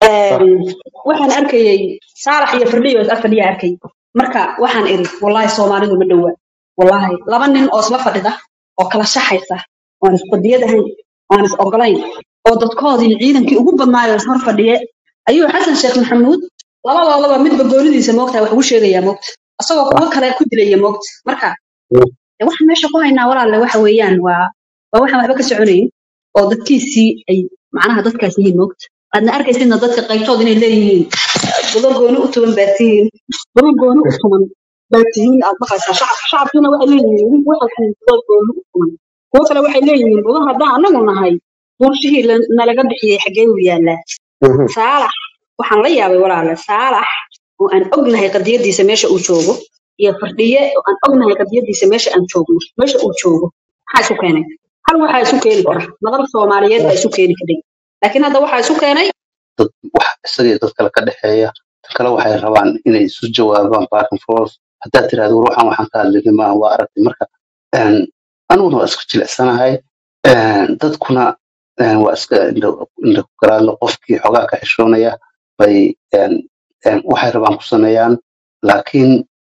waxaan arkayay saalax iyo firdhiyo is fadhiya arkay marka waxaan iri wallaahi soomaalidu ma dhowa wallaahi laba nin oo isla fadhida oo kala shaxaysa oan isqadiyad ahayn oan is ogolayn oo dadkoodii ciidankii ugu badnaayo is hor fadhiye ayuu xasan sheekh maxamuud labadoodaba midba goonidiisa moogtaa wax ugu sheegayaa moogta asagoo kuwo kale ku dilaya moogta marka de waxaan meesha ku haynaa walaalle waxa weeyaan waa waa waxaan waxba ka soconayn oo dadkiisii ay macnaha dadkaas yihiin moogta aadna arkaysidna dadka qaybtood inay leeyihiin budo gooni u tuban baad tihiin budo gooni u tuman baad tihiin aad maqlaysaa shacabka shacabkiina waxay leeyihiin waxay tihiin budo gooni u tuman kuwo kale waxay leeyihiin budo haddaan anagu nahay bulshihii la- nalaga bixiyey xaggee uu yaallaa saalax waxaan la yaabay walaale saalax oo aan ognahay qadiyadiisa meesha uu joogo iyo fardhiye oo aan ognahay qadiyadiisa meesha aan joogno meesha uu joogo maxaa isu keenay hal waxaa isu keeni kara madal soomaaliyeed baa isu keeni karay laakiin hadda waxaa isu keenay dad wax isaga iyo dad kale ka dhexeeya dad kale waxay rabaan inay isu jawaabaan back and forth haddaad tirahdo ruuxan waxaan ka hadlinay maaha waa aragtay marka een, aniguna waa isku jilicsanahay een, dadkuna een, waa iska indho indho ku garaadlo qofkii xogaa ka xishoonaya bay een, een, waxay rabaan ku sameeyaan laakiin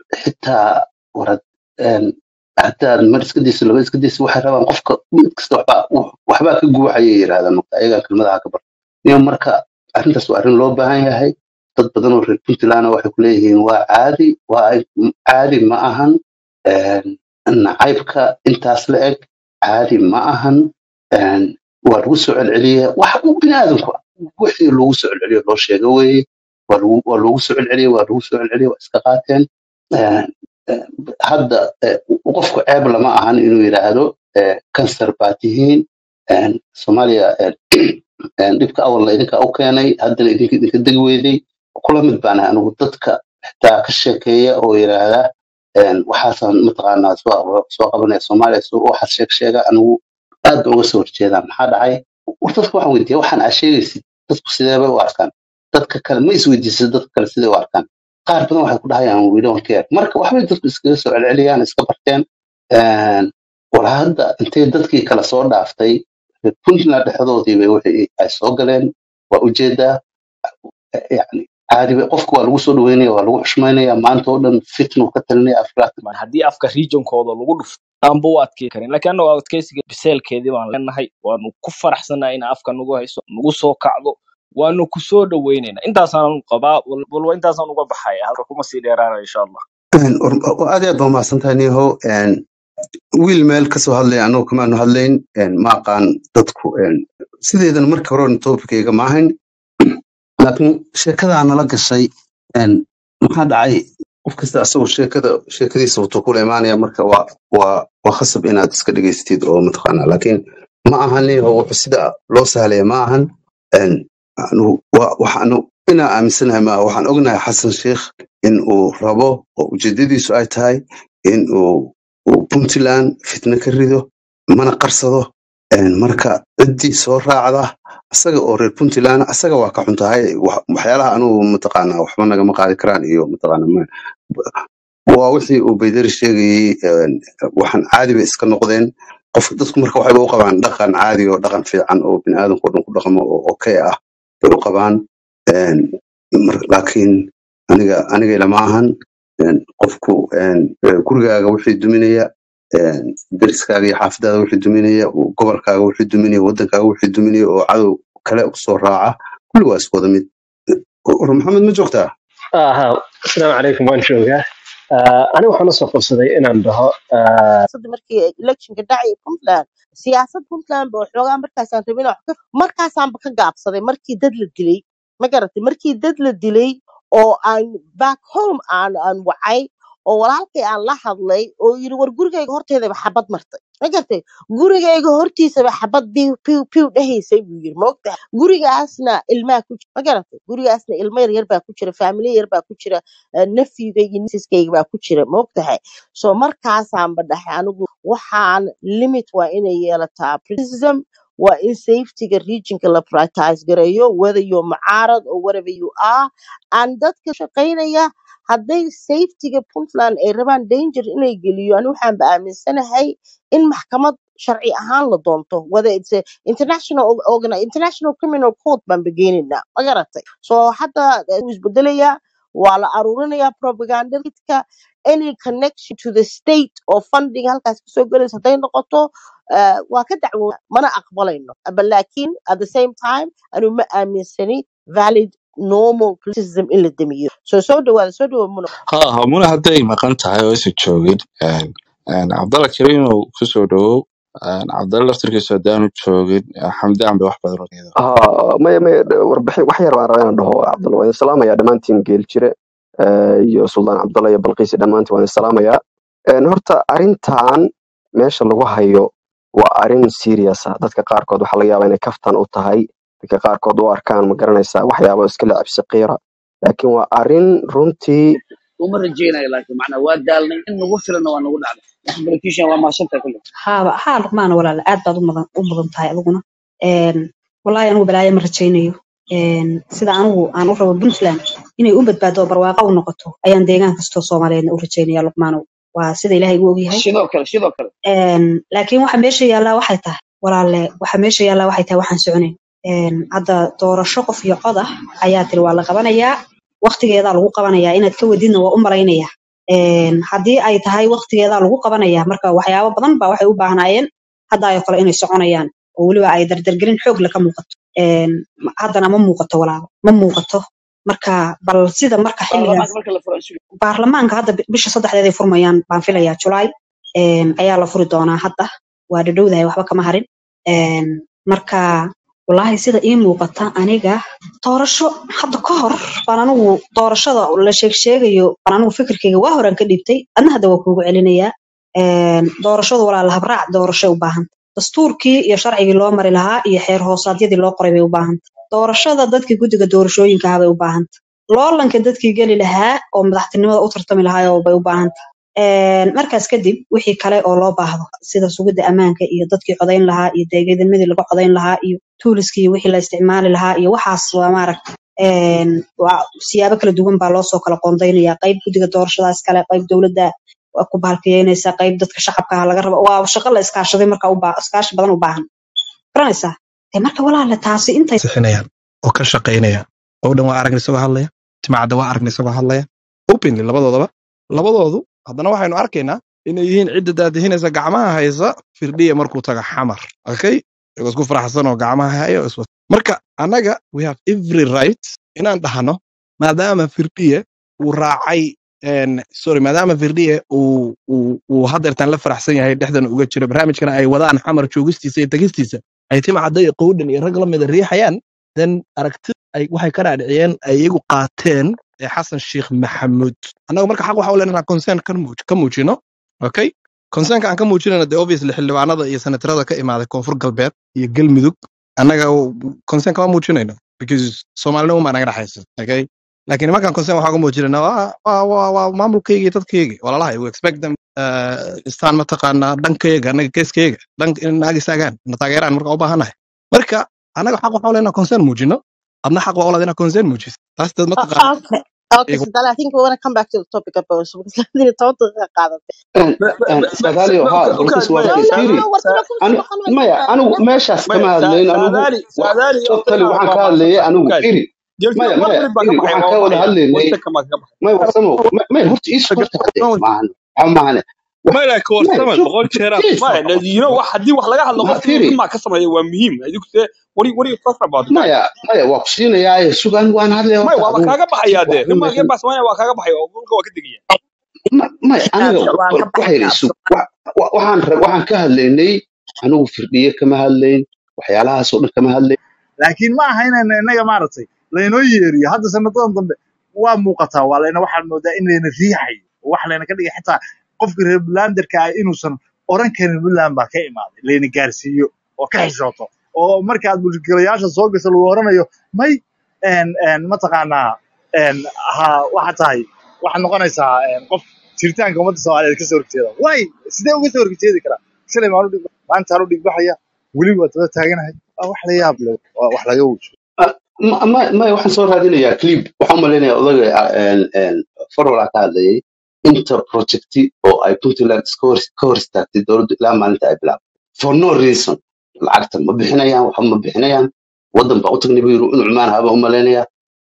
xitaa warad een, haddaad mar iska dayso laba iska dayso waxay rabaan qofka mid kasta waxbaa waxbaa ka guuxayay yidhahdaan marka ayagaa kelmadaha ka bar iyo marka arrintaas waa arrin loo baahan yahay dad badan oo reer puntland waxay ku leeyihiin waa caadi waa caadi ma ahan een, nacaybka intaas la eg caadi ma ahan een, waa lagu soo celceliya wax uu bini aadamku wixii lagu soo celceliyo loo sheega weeye waa lagu waa loogu soo celceliya waa lagu soo celceliya waa iska qaateen Een, een, hadda eh, qofku ceeb lama ahan inuu yidhaahdo eh, kansar baa tihiin een, soomaaliya een, een, dhibka awalna idinka u keenay haddana idinka idinka degi weydey kula mid baan ahay anigu dadka xitaa ka sheekeeya oo yidhaahda een, waxaasaan mataqaanaa soo soo qabanaya soomaaliya soo waxaas sheeg sheega anigu aad baan uga soo horjeedaa maxaa dhacay war dadka waxaan weydiiya waxaan aa sheegaysid dadku sidee bay u arkaan dadka kale ma isweydiisay dadka kale sidee u arkaan qaar badan waxay ku dhahayaan we don't care marka waxbay dadku iskaga soo celceliyaan iska barteen Een, war hadda intay dadkii kala soo dhaaftay reer puntland dhexdoodii bay wixii ay soo galeen waa ujeedaa yani caadi bay qofka waa lagu soo dhaweynaya waa lagu xushmaynaya maanta oo dhan fitnu ka talinaya afraad man haddii afka regionkooda lagu dhufto aanba u adkey karin laakiin annagu adkeysiga biseelkeedii baan leenahay waanu ku faraxsanahay in afka nagu hayso nagu soo kacdo waanu ku soo dhaweynaynaa intaasaan qabaa wal- walba intaasaan uga baxaya halka kuma sii dheeraana insha allah Een, war- war- aad iyo aad baa umahadsantahay niho Een, wiil meel kasoo hadlaya annagu kamaanu hadlayn Een, ma aqaan dadku een, sideedan marka hore topicayga ma ahayn laakiin sheekadaa nala gashay een, maxaa dhacay qof kasta asagoo sheekada sheekadiisa wuxuu kula imaanaya marka waa waa waa khasab inaad iska dhegaystid oo mataqaanaa laakiin ma ahan niho wuxuu sida loo sahlaya ma ahan Een, anu- wa- waxaanu inaa aaminsanahay maaha waxaan ognahay xasan sheikh in uu rabo oo ujeedadiisu ay tahay in uu uu puntland fitna ka rido mana qarsado Een, marka ciddii soo raacda asaga oo reer puntland asaga waa ka xun tahay wax- waxyaalaha anugu mataqaanaa waxba nagama qaadi karaan iyo mataqaana ma- waa wixii uu baydari sheegayey een, waxaan caadi bay iska noqdeen qof dadku marka waxayba u qabaan dhaqan caadi oo dhaqan fiican oo biniaadamka oo dhan ku dhaqmo oo okay ah bay u qabaan Een, mar- laakiin aniga aniga lama ahan Een, qofku een, eh, gurigaaga wixii duminaya een, deriskaaga iyo xaafadaada wixii duminaya uu gobolkaaga wixii duminaya wadankaaga wixii duminaya oo cadow kale usoo raaca kulli waa isku wada mid war maxamed ma joogtaa aha asalaamu calaykum waan joogaa Ah, aniga waxaan usoo qabsaday inaan dhaho ah, siyaasadda markii electionka dhacay puntland siyaasad puntland ba waxoogaa markaasaan rabin wax ka markaasaanba ka gaabsaday markii dad la dilay ma garatay markii dad la dilay oo aan back home aan aan wacay oo walaalkay aan la hadlay oo yiri war gurigayga horteedaba xabad martay ma garatay gurigayga hortiisaba xabad piw piw piw dhahaysay buu yiri maogtahay gurigaasna ilmaa ku jira ma garatay gurigaasna ilmo yar yar baa ku jira faamilya yar baa ku jira eh, nafyigay iyo nisiskayga baa ku jira maogtahay so markaasaanba dhahay anigu waxaan limit waa inay yeelataa prism waa in safetyga regionka la prioritize gareeyo whether you're mucaarad or whatever you are and dadka shaqaynaya hadday safetyga puntland ay rabaan danger inay geliyo ani waxaanba aaminsanahay in maxkamad sharci ahaan la doonto whether it's a international org- organ international criminal court baan begeynayna ma garatay so hadda eh, wuu isbedelayaa waa la aruurinayaa propagandadka any connection to the state or funding halkaas kasoo gelaysa hadday noqoto eh, waa ka dacwo mana aqbalayno but laakiin at the same time anu ma aaminsani valid normal criticism in la damiyo so soo dhawaada soo dhawaada muna ha hamuna hadday maqan tahay oo aysan joogin een, een, cabdalla kariim uu kusoo dhawow een, cabdalla laftirkiisa haddaanu joogin eh, xamdaan bay wax badan oo iyada ها ما ما warbixin wax yar baan rabaa inaan dhaho cabdalla waan salaamayaa dhammaantiin geeljire eh, iyo suldaan cabdalla iyo balqiisi dhammaantiin waan salaamayaa Een, horta arrintan meesha lagu hayo waa arrin serious ah dadka qaarkood waxaa laga yaabaa inay kaftan u tahay dadka qaarkood u arkaan ma garanaysaa waxyaabo iska lacab saqiira laakiin waa arrin runtii uma rajaynayo laakiin macnaa waa daalnay in nagu filana waa nagu dhacday wax politician waa maashantahay kulle haaba haa luqmaan walaala aad baad u mudan u mudan tahay adiguna Een, wallaahi anigu balaayo ma rajaynayo Een, sida anigu aan u rabo puntland inay u badbaado oo barwaaqo u noqoto ayaan deegaan kastoo soomaaliyeedna u rajaynaya luqmaanow waa sida ilaahay igu ogyahay sidoo kale sidoo kale Een, laakiin waxa meesha yaallaa waxay tahay walaalle waxa meesha yaallaa waxay tahay waxaan soconayn Een, hadda doorasho qof iyo cod ah ayaa tiri waa la qabanayaa waqtigeedaa lagu qabanayaa inaad ka wadidna waa u malaynayaa Een, haddii ay tahay waqtigeedaa lagu qabanayaa marka waxyaabo badan baa waxay u baahnaayeen hadda ayoo kale inay soconayaan oo weliba ay dardargelin xoog leh ka muuqato Een, ma- haddana ma muuqato walaalo ma muuqato marka bal sida marka xilligaas baarlamaanka marka la furo isugu baarlamaanka hadda bi- bisha saddexdeed ay furmayaan baan filayaa julaay Een, ayaa la furi doonaa hadda waa dhadhowdahay waxba kama harin Een, marka wallaahi sida ii muuqata aniga doorasho hadda ka hor baan anigu doorashada la sheeg sheegayo baan anigu fikirkayga waa horaan ka dhiibtay adna hadda waa kuugu celinayaa Een, doorashadu walaa la habraac doorashay u baahan dastuurkii iyo sharcigii loo mari lahaa iyo xeer hoosaadyadii loo qoray bay u baahanta doorashada dadkii guddiga doorashooyinka ahaa bay u baahanta loolanka dadkii geli lahaa oo madaxtinimada u tartami lahaa oo bay u baahanta Een, markaas kadib wixii kale oo loo baahdo sida sugidda ammaanka iyo dadkii codayn lahaa iyo deegaanimadii laga codayn lahaa iyo tuuliskii wixii la isticmaali lahaa iyo waxaas waa maaragta een, waa siyaabo kala duwan baa loo soo kala qoondaynaya qayb guddiga doorashadaas kale qayb dowladda waa ku bahalkiyeynaysa qayb dadka shacabka ah laga rabo waa shaqo la iskaashaday marka u baa iskaashi badan u baahan garanaysaa dee marka walaale taasi intay sixinayaan oo ka shaqaynayaan oo dhan waa aragna isagoo hadlaya timacadda waa aragna isagoo hadlaya openly labadoodaba labadoodu haddana waxaynu arkaynaa inay yihiin cidda daadihinaysa gacmaha haysa firdhiya markuu taga xamar okay iyagoo isku faraxsan oo gacmaha hayo iswa marka annaga we have every right inaan dhahno maadaama firdhiye uu raacay een, sorry maadaama firdhiye uu uu uu haddeertan la faraxsan yahay dhexdan uga jiro barnaamijkana ay wadaan xamar joogistiisa iyo tegistiisa ay timcadda iyo qowdhan iyo rag la mida riixayaan then aragtida ay waxay ka dhaadhiciyeen ay iyagu qaateen ee xasan sheekh maxamuud annaga marka xaq waxa u leenahay concern ka muuj- ka muujino okay concernka aan ka muujinayna de obviously xildhibaanada iyo senatarada ka imaaday koonfur galbeed iyo galmudug annaga concern kama muujinayno because soomaalinimo maa naga dhexaysa okay laakiin nimankan concern waxaa ka muujinayna waa waa waa waa maamulkayga iyo dadkayga walalahay we expect them uh, istaan mataqaanaa dhankayga annaga geeskayga dhank in naag istaagaan na taageeraan marka u baahanahay marka annaga xaq waxaa u leenahay concern muujino adna xaq waa u leedahay inaad concern muujiso taas dad Uh, mataqaana okay. Okay, iyagu so then I think we want to come back to the topic of those because I told the qaadatay. Een- een, sagaaliyo haa balkis waa No, ka no, isfiiri no, warkana kuma sii Anu- maqan mayso maya fahmin. anigu meeshaas maya kama hadlayn anigu saadaali wa- saadaali totally horta waxaan waa ka hadlayay mahadsan anigu guys firi jelfiyo maya one maya minute baa firi ka baxay waxaan waa ka wada baxaya one hadlaynay second baa ka baxay maya warsamo ma- maya horta ii horta hade maahan waxa maahane wax maya ka maya warsaman shuf boqol jeera jees maya you know wax haddii wax laga hadlo ma qof inuu firi dhibmaa ka sameeyo waa muhiim adigu see what are you what are you talking about guys maya maya waa ku siinayaa sugan waan hadlaya maya horta waaba adigu kaaga baxayaa dee waxba dhibmaa meeshan iyo baasmaya waa kaaga baxaya oo dhulka waa ka degaya ma- maya aniga Gaabso waan ka waxay baxay isu gaabso. wa- wa- waxaan rab- waxaan ka hadlaynay anigu firdhiye kama hadlayn waxyaalahaas oo dhan kama hadlayn laakiin ma aha inayna innaga maaragtay laynoo yeeriyo hadda sanadadan dambe waa muuqataa waa layna waxaan moodaa in layna riixayo oo wax layna ka dhigay xitaa qofka reer bulanderka ah inuusan oran karin buntland baa ka imaaday layna gaarsiiyo oo ka xishooto oo markaad mulkigalayaasha soo gasho lagu oranayo may een, een, mataqaanaa een, ha waxa tahay waxaad noqonaysaa een, qof jiritaanka ummadda soomaaliyeed kasoo horjeeda way sidee uga soo horjeedi karaa shalay maanu dhig maanta aanu dhigbaxaya weli waa daba taaganahay waa wax la yaab leh waa wax laga wujo Ah, ma- ma- maya waxaan soo raadinayaa clip waxaan u malaynayaa odaga ah, een- een, farwala ka hadlayay inta projecti oo ay puntland iska hor ka hor istaagtay dowladdu ilaa maalinta ay bilaabtay for no reason lacagta ma bixinayaan waxba ma bixinayaan wadan baa u tagnay buu yiri in cumaan haba u malaynaya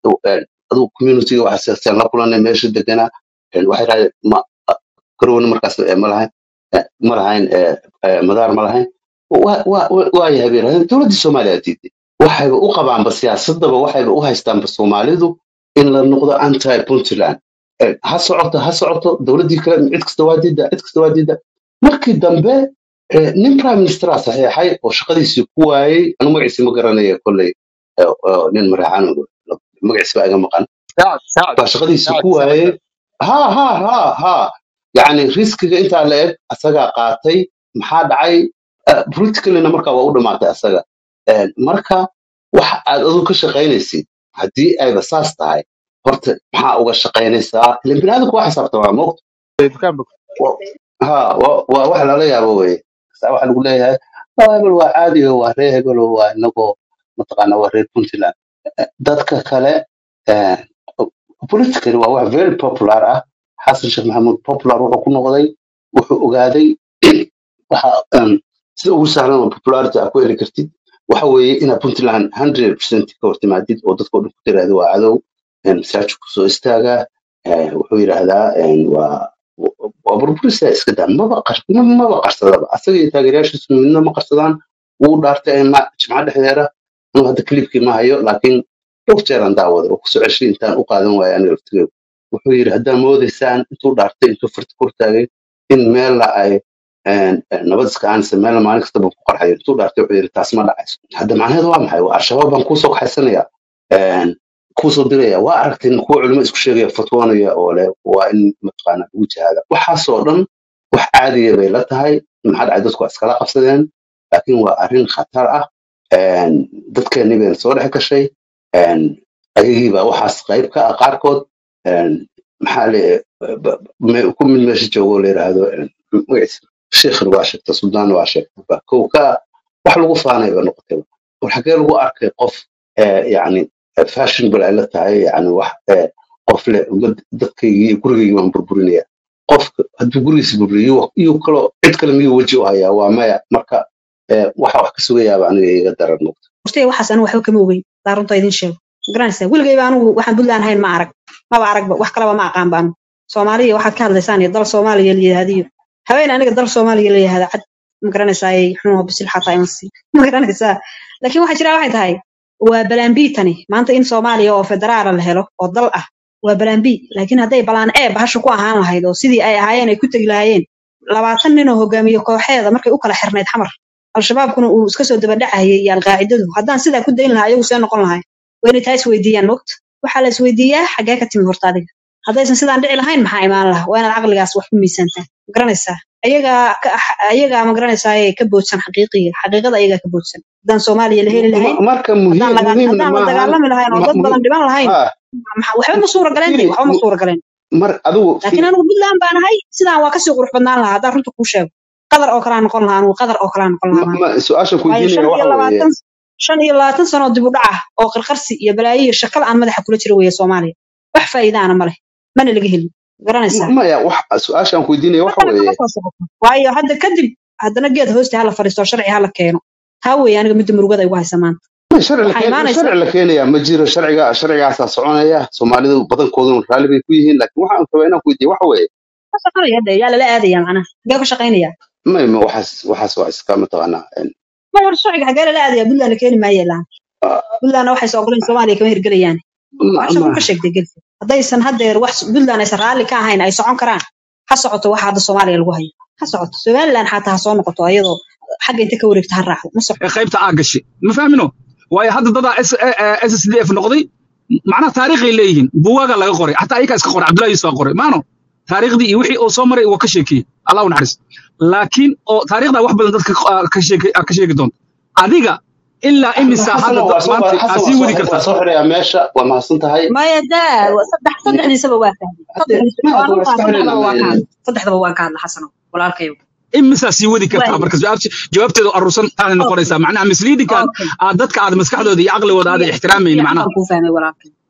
adigu communityga waxaa la kulanay meesha deganaa een, waxay raadeen ma garowna markaas eh, ma lahayn eh, ma lahayn eh, eh, madaar ma lahayn waa waa- waa- waa yahay bay yidhahdeen dowladdii soomaaliya diiday waxayba u qabaanba siyaasadaba waxayba u haystaanba soomaalidu in la noqdo anti puntland Eh, ha socoto ha socoto dowladdii kale cid kasta waa diida cid kasta waa diida markii dambe eh, nin prime ministera saxiixay oo shaqadiisii ku waayey anu magaciisi ma garanaya kolley eh, eh, nin maraxaan magaciisi baa iga maqan سعد سعد baa shaqadiisii سعد ku waayey سعد ha ha ha ha yani riskiga intaa la eg asagaa qaatay maxaa dhacay Eh, politicallyna marka waa u dhamaatay asaga Eh, marka wax aad adigu ka shaqaynaysid haddii ayba saas tahay horta maxaa uga shaqaynaysaa ilan biniaadamku waa xisaabtamaa moogta دكان بك Wa- ha wa- waa wax lala yaabo weye saa waxa lagu leeyahay "Oh, hebel waa caadi oo waa reer hebel oo waa inagoo mataqaana waa reer puntland dadka kale eh, politically waa wax very popular ah xasan sheekh maxamuud popular wuxuu ku noqday wuxuu ogaaday waxa um, sida ugu sahlan oo popularity aad ku heli kartid waxa weeye inaad puntland 100% ka hortimaadid oo dadka o dhan ku tiraahdo waa cadow een, masaajid kusoo istaagaa eh, wuxuu yidhaahdaa een, waa waa burburisa iska daa maba qar maba qarsadaba asaga iyo taageerayaashiisu midna ma qarsadaan wuu dhaartay ma jimca dhexdeeda anuu hadda clipkii ma hayo laakiin dhowr jeer aan daawaday oo kusoo ceshay intaan u qaadan waaya aniga laftigeedu wuxuu yidhi haddaa moodaysaan intuu dhaartay intuu farti kor taagay in meella ay een, een, nabad iska aanaysa meella maalin kastaba ku qarxayo intuu dhaartay wuxuu yidhi taas ma dhacayso hadda macnaheedu waa maxay waa al-shabaab baan kuusoo kaxaysanaya een, kuusoo diraya waa aragteen kuwa culimo isku sheegaya fatwoonaya oo leh waa in mataqaana lagu jihaada waxaasoo dhan wax caadiya bay la tahay maxaa dhacay dadku waa iskala qabsadeen laakiin waa arrin khatar ah een, dadkeennii bayna soo dhex gashay een, ayagii baa waxaas qayb ka ah qaarkood een, maxaa le ba- me- ku mid meesha joogo oo la yidhaahdo een, magaciisa sheekhna waa sheegta suldaan waa sheegta ba kow ka wax lagu faanay ba noqotay war xagee lagu arkay qof eh, yacni fashion bal ay la tahay yani wax eh, qof le dad- dadkaygii iyo gurigaygii baan burburinaya qofka hadduu gurigiisa burburiyo iyo kaloo cid kale miyuu weji u hayaa waa maya marka eh, waxa wax ka sugayaaba aniga iga daran noqdo hortay waxaas anigu waxba kama ogeyn daa runta idin sheego magaranaysaa weligayba anigu waxaan puntland ahayn ma arag maba aragba wax kalaba ma aqaan ba anigu soomaaliya waxaad ka hadlaysaan iyo dal soomaaliya la yidhaahdiyo haween aniga dal soomaaliya la yidhahda cad magaranaysaa xunoo bisil xataa imansi magaranaysaa laakiin waxaa jira waxay tahay waa balaan tani maanta in soomaaliya oo federaala la helo oo dal ah waa balaan b laakiin hadday balaan e bahasha ku ahaan lahayd oo sidii ay ahaayeen ay ku tegi lahaayeen labaatan nin oo hogaamiye kooxeeda markay u kala xirnayd xamar al-shabaabkuna uu iska soo dabadhacayay iyo alqaacidadu haddaan sidaa ku dayn lahaa ayagu see noqon lahay waa inay taa isweydiiyaan mogt waxaa la isweydiiyaa xaggee ka timid horta adiga haddaysan sidaan dhici lahayn maxaa imaan laha waa inaad caqligaas wax ku miisaantaa magaranaysaa ayagaa ka- ayagaa magaranaysaa ka boodsan xaqiiqiga xaqiiqada ayagaa ka boodsan haddaan soomaaliya la heli lahayn Ma- marka haddaan muhiim laga muhiimna haddaan la maahan dagaalami lahayn oo ma- dad badan muhiim dhiban lahayn ha maxa- waxba ma suura galeen firi waxba ma suura galeen mar adigu laakiin fi anigu puntland baan ahay sidaan waa kasii qurux badnaan lahaa haddaan runta kuu sheego qadar oo kalaa noqon lahaa anigu qadar oo kalaa noqon lahaa ma- maanta ma- su-aasha ku waayo shan weydiinaya iyo waxa weeye labaatan shan iyo labaatan sano dib u dhac ah oo qarqarsi iyo balaayo iyo shakal aan madaxa kula jira weeye soomaaliya wax faa'iidaana ma leh mana laga helin garanaysaa maya wax su-aashaan ku weydiinaya waxa haddana kama weeye soo socoto waayo hadda kadib haddana geed hoosta hala fadhiisto sharci hala keeno taa weeye aniga midda murugada igu haysa maanta ma sharci la waxaa keen imaanaysa sharci la keenaya ma jiro sharciga sharcigaasaa soconaya soomaalidu badankooduna raalli bay ku yihiin laakiin waxaan rabaa inaan ku weydiiyo waxa weeye ka shaqanaya de yaa lala aadaya macnaha xagee ka shaqaynaya ma ma waxaas waxaas waa iska mataqaanaa een, ma hor sharciga xagee lala aadaya puntland la keeni maayo ilaa ah, puntlandna waxay soo ogoleen soomaaliya kama hirgelayaan ma waa shaqo ma ka sheegtay gelsi haddaysan haddeer wax puntland aysan raalli ka ahayn ay socon karaan ha socoto waxa hadda soomaaliya lagu hayo ha socoto somaliland xataa ha soo noqoto ayadoo xagga inta ka wareegto ha raacdo ma socoto ee qaybta aa gashay ma fahmino waayo hadda dadaa s s d f noqday macnaha taariikhay leeyihiin buugaaga laga qoray xataa ayakaa iska qoray cabdullahi yusuf aa qoray maano taariikhdii iyo wixii uu soo maray waa ka sheekeeyey allah u naxariis laakiin oo taariikhda wax badan dadka aa ka sheeke- aa ka sheegi doonta adiga ilaa imisa hadda xasano waa da- soo maanta aa xasan sii waa wadi soo waa kartaa soo xirayaa meesha waa mahadsan tahay maya daa wa- saddex saddexdiisaba waa fahmay hadde saddexdiisa ma waa hadda waa runtaa iska saddexdaba waa ka xiraynaa hadla saddexdaba waan ka hadla xasano walaalkayo imisaa sii wadi kartaa waayo marka jawaabti jawaabteedu aruursan taanay okay noqonaysaa macnaha misliidinkan okay aad dadka aad maskaxdooda iyo caqligooda si aadan ixtiraamaynin fiican macnaha baan kuu fahmay walaalkayo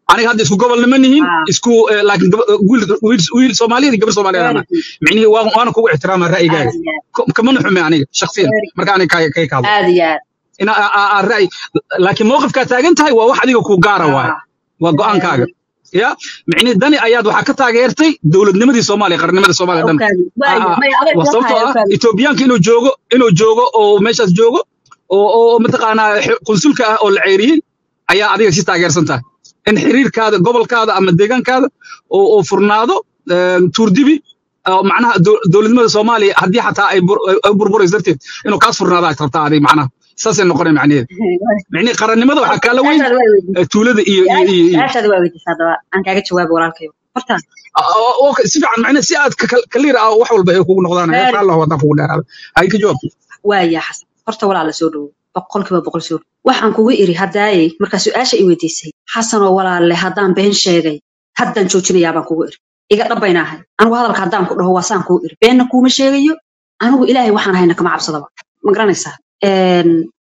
aniga hadda isku gobol nima nihin ah isku eh, laakiin gaba- wiil wiil wiil soomaaliyeed iyo gabar soomaaliyeed very ana good micnihii waan waana kugu ixtiraama ra'yigaaga aad iyo aad Ko- kamana xume aniga shakhsiyan very marka aniga kay kay ka hadlo aad iyo aad ina a- a- a- ra'yi laakiin mowqifkaa taagan tahay waa wax adiga ku gaara waaye ah waa very go'aankaaga good ya micnihi dani ayaad waxaa ka taageertay dowladnimadii soomaaliya qarnimada soomaaliya dhan awkaadi Ah, waayo ah. maya adeeg waa kula sababtoo tahay ah awkaadi etoobiyaanka inuu joogo inuu joogo oo meeshaas joogo oo oo mataqaanaa xi- qunsulka ah oo la ceyriyey ayaa adiga si taageersan tahay in xiriirkaada gobolkaada ama deegaankaada oo oo furnaado een, tuurdibi oo macnaha dow- dowladnimada soomaaliya haddii xataa ay bur- ay burburayso darteed inuu kaas furnaado ay rabtaa adiga macnaha saasay noqonay macnaheedu micnihi qarannimada waxaa kaala weyn su-aashaada waa weydiisay eh, tuulada iyo iyo iyo iyo su-aashaada waa weydiisay haddaba aan kaaga jawaabo walaalkayo horta oo oo si fiican macnaha si aad kaliir ah wax walba ay kugu noqdaan very insha allah wadaan kugu dheeraada hay ka jawaab waaya xasan horta walaala soo dhowo boqolkiiba boqol soo dhowo waxaan kugu iri haddaayey markaa su-aasha i weydiisay xasanoo walaalle haddaan been sheegay haddaan joojinayaa baan kugu iri iga dhabbaynaahay anigu hadalka haddaan ku dhaho waa saan kuu iri beenna kuuma sheegayo anigu ilaahay waxaan hayna kama cabsadaba ma garanaysaa Een,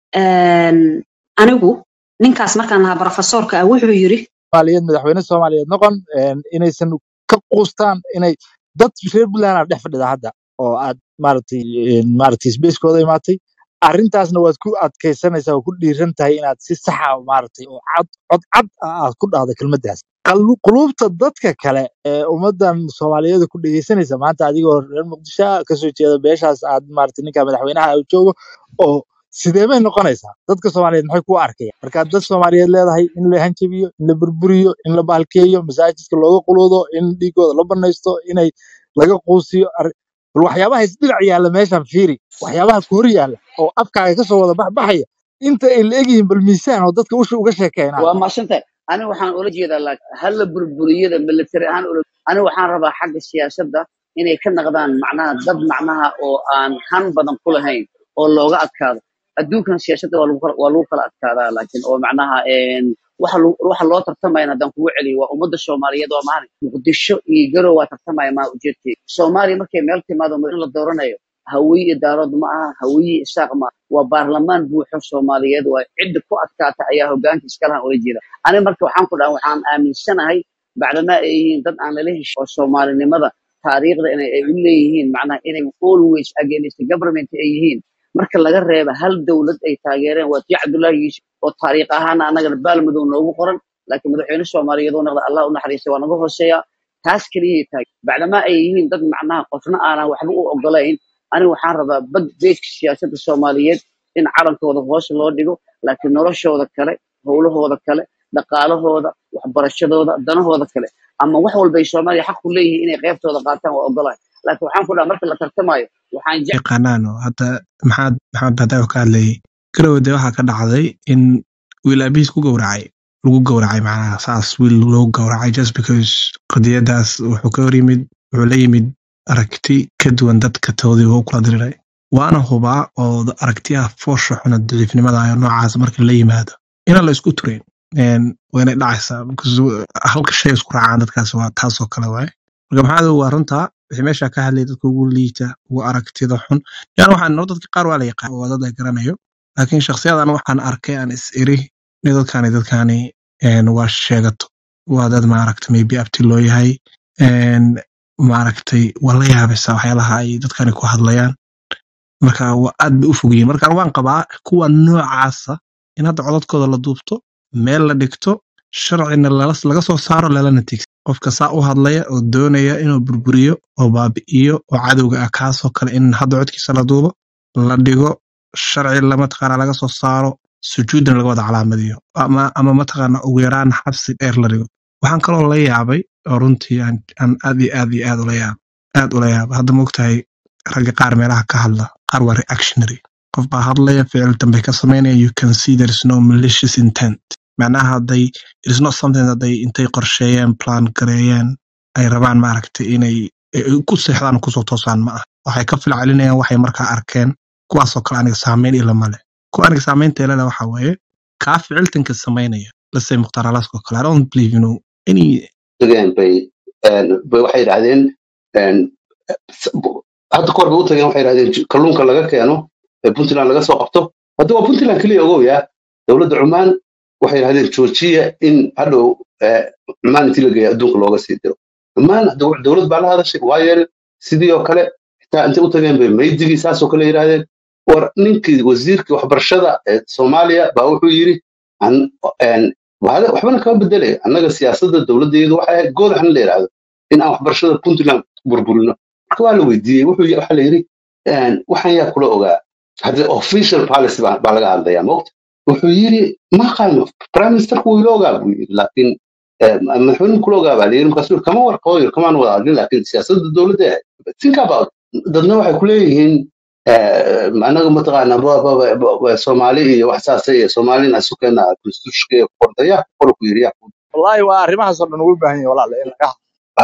een, anigu ninkaas markaan lahaa barofesoorka ah wuxuu yiri soomaaliyeed madaxweyne soomaaliyeed noqon een, inaysan ka quustaan inay dad reer puntland aa dhex fadhida hadda oo aad maaragtay een, maaragtay sbacekooda imaatay arrintaasna waad ku adkaysanaysaa oo ku dhiiran tahay inaad si saxa maaragtay oo cad cod cad ah aad ku dhahdo kelmaddaas Qalu- quluubta dadka kale ee ummadan soomaaliyeed ku dhegeysanaysa maanta adigoo reer muqdisho ah, kasoo jeeda beeshaas aad maaragtay ninka madaxweynaha u joogo oo sidee bay noqonaysaa dadka soomaaliyeed maxay ku arkayaan markaad dad soomaaliyeed leedahay in la hanjabiyo in la burburiyo in la bahalkeeyo masaajidka looga quluudo in dhiigooda la banaysto inay laga quusiyo arri- bal waxyaabaha isdhinac yaalla meeshan fiiri waxyaabaha ku hor yaalla oo afkaaga kasoo wada baxbaxaya inta ay la egyihiin bal miisaan oo dadka usha uga sheekeenaya waa maashantahay aniga waxaan ula jeedaa laakiin hala burburiyada military ahaan ula aniga waxaan rabaa xagga siyaasadda inay ka naqdaan macnaha dad macnaha oo aan han badan ku lahayn oo looga adkaado adduunkan siyaasadda waa lagu kala waa lagu kala adkaadaa laakiin oo macnaha een, waxa lagu- waxa loo tartamaya haddaan kugu celiyo waa ummadda soomaaliyeed waa maali muqdisho iyo garow waa tartamaya maa ujeedkeeda soomaaliya markay meel timaado in la dooranayo hawiye iyo daarood ma aha hawiye iyo isaaq ma aha. waa baarlamaan buuxo soomaaliyeed waa cidda ku adkaata ayaa hogaanka iskalahan ula jeeda aniga marka waxaan ku dhaha waxaan aaminsanahay bacdamaa ay yihiin dad aan lala heshin oo soomaalinimada taariikhda inay ay u leeyihiin macnaha inay always against the government ay yihiin marka laga reeba hal dowlad ay taageereen waa tii cabdullaahi yuusuf oo taariikh ahaana annagana baalmadow noogu qoran laakiin madaxweyne soomaaliyeed oo noqda allah u naxariistay waa naga hooseeya taas keliyay tahay bacdamaa ay yihiin dad macnaha qofna aanan waxba u ogolayn aniga waxaan rabaa bad beedka siyaasadda soomaaliyeed in calankooda hoos loo dhigo laakiin noloshooda kale howlahooda kale dhaqaalahooda waxbarashadooda danahooda kale ama wax walba ay soomaaliya xaq ku leeyihiin inay qeybtooda qaataan waa ogolahay laakiin waxaan ku dhaha marka la tartamayo waxaan jecel yaqaanaan oo hadda maxaad maxamed baadayo ka hadlayay garowe dee waxaa ka dhacday in wiil aabihiis ku gowracay lagu gowracay macnaha saas wiil loo gowracay just because qadiyadaas wuxuu ka hor yimid wuxuu la yimid aragti ka duwan dadka toodii u kula diriray waana hubaa oo aragtiyaha foosha xuna daciifnimada ah noocaas marka la yimaado inaan la isku turayn Een, waynay dhacaysaa because halka shay isku raacaan dadkaas waa taasoo kale waaye marka maxaad waa runtaa wixii meesha ka hadlay dadka ugu liita ugu aragtida xun yani waxaan noo dadka qaar waa la yaqaan waa dad la garanayo laakiin shakhsiyadan waxaan arkay aan is iri in dadkani dadkani een, waa sheegato waa dad maaragta maybe abti loo yahay een, maaragtay waa la yaabaysaa waxyaalaha ay dadkani ku hadlayaan marka waa aad bay u fogyihiin marka waan qabaa kuwa noocaasa in hadda codadkooda la duubto meel la dhigto sharcina lala- laga soo saaro lalana tigsa qofka saa u hadlaya oo doonaya inuu burburiyo oo baabi'iyo oo cadowga ah kaasoo kale in hadda codkiisa la duubo la dhigo sharci la mataqaana laga soo saaro sujuudna laga wada calaamadiyo ama ama mataqaana ugu yaraan xabsi dheer la dhigo waxaan kaloo la yaabay oo runtii aan aan aad iyo aad iyo aad ula yaab aad ula yaaba hadda moogtahay ragga qaar meelaha ka hadla qaar waa reactionary qof baa hadlaya ficil dambe ka samaynaya you can see there is no malicious intent macnaha hadday it is not something that they intay qorsheeyeen plan gareeyeen ay rabaan maaragtay inay ay ku seexdaan oo kusoo toosaan ma ah waxay ka filcelinayaan waxay markaa arkeen kuwaasoo kale aniga saameyn ilama leh kuwa aniga saameynta ilale waxa weeye kaa ficiltanka samaynaya lasay mukhtaar alaska oo kale i don't believe you know any tageen bay een, bay waxay yidhahdeen een, s- bu- hadda kahor bay u tageen waxay yidhahdeen j- kalluunka laga keeno ee puntland laga soo qabto hadda waa puntland keliya ogow yaa dowladda cumaan waxay yidhahdeen joojiya in hadhow eh, cumaan intii la geeya adduunka looga sii diro cumaan hadda wax dowlad baa la hadashay waa yeelay sidii oo kale xitaa intay u tageen bay maydigii saasoo kale yidhaahdeen war ninkii wasiirkii waxbarashada ee soomaaliya baa wuxuu yidhi an- een, wahada- waxbana kama bedelaya annaga siyaasadda dowladdeedu waxay ahayd goodaxna la yidhaahdo in aan waxbarashada puntland burburino marka waa la weydiiyey wuxuu y- waxaa la yidhi een, waxaan yaa kula ogaa hadda official policy baa baa laga hadlayaa mogta wuxuu yidhi ma qaano prime ministerku wuu ila ogaa buu yidhi laakiin eh, madaxweynuhu kula ogaa baa la yidhi markaasuu yidhi, kama warqabo yidhi, kamaan wada hadlin laakiin siyaasadda dowladda ahayd think about it. dadna waxay ku leeyihiin eh, anaga mataqaana ba- ba- ba- ba- ba- soomaali iyo wax saasa iyo soomaalina isu keena constitutionka iyo qordayaa qora ku yidhi yaa wallahi waa arrimahaasoo dhan ugu baahan yahay walaala in laga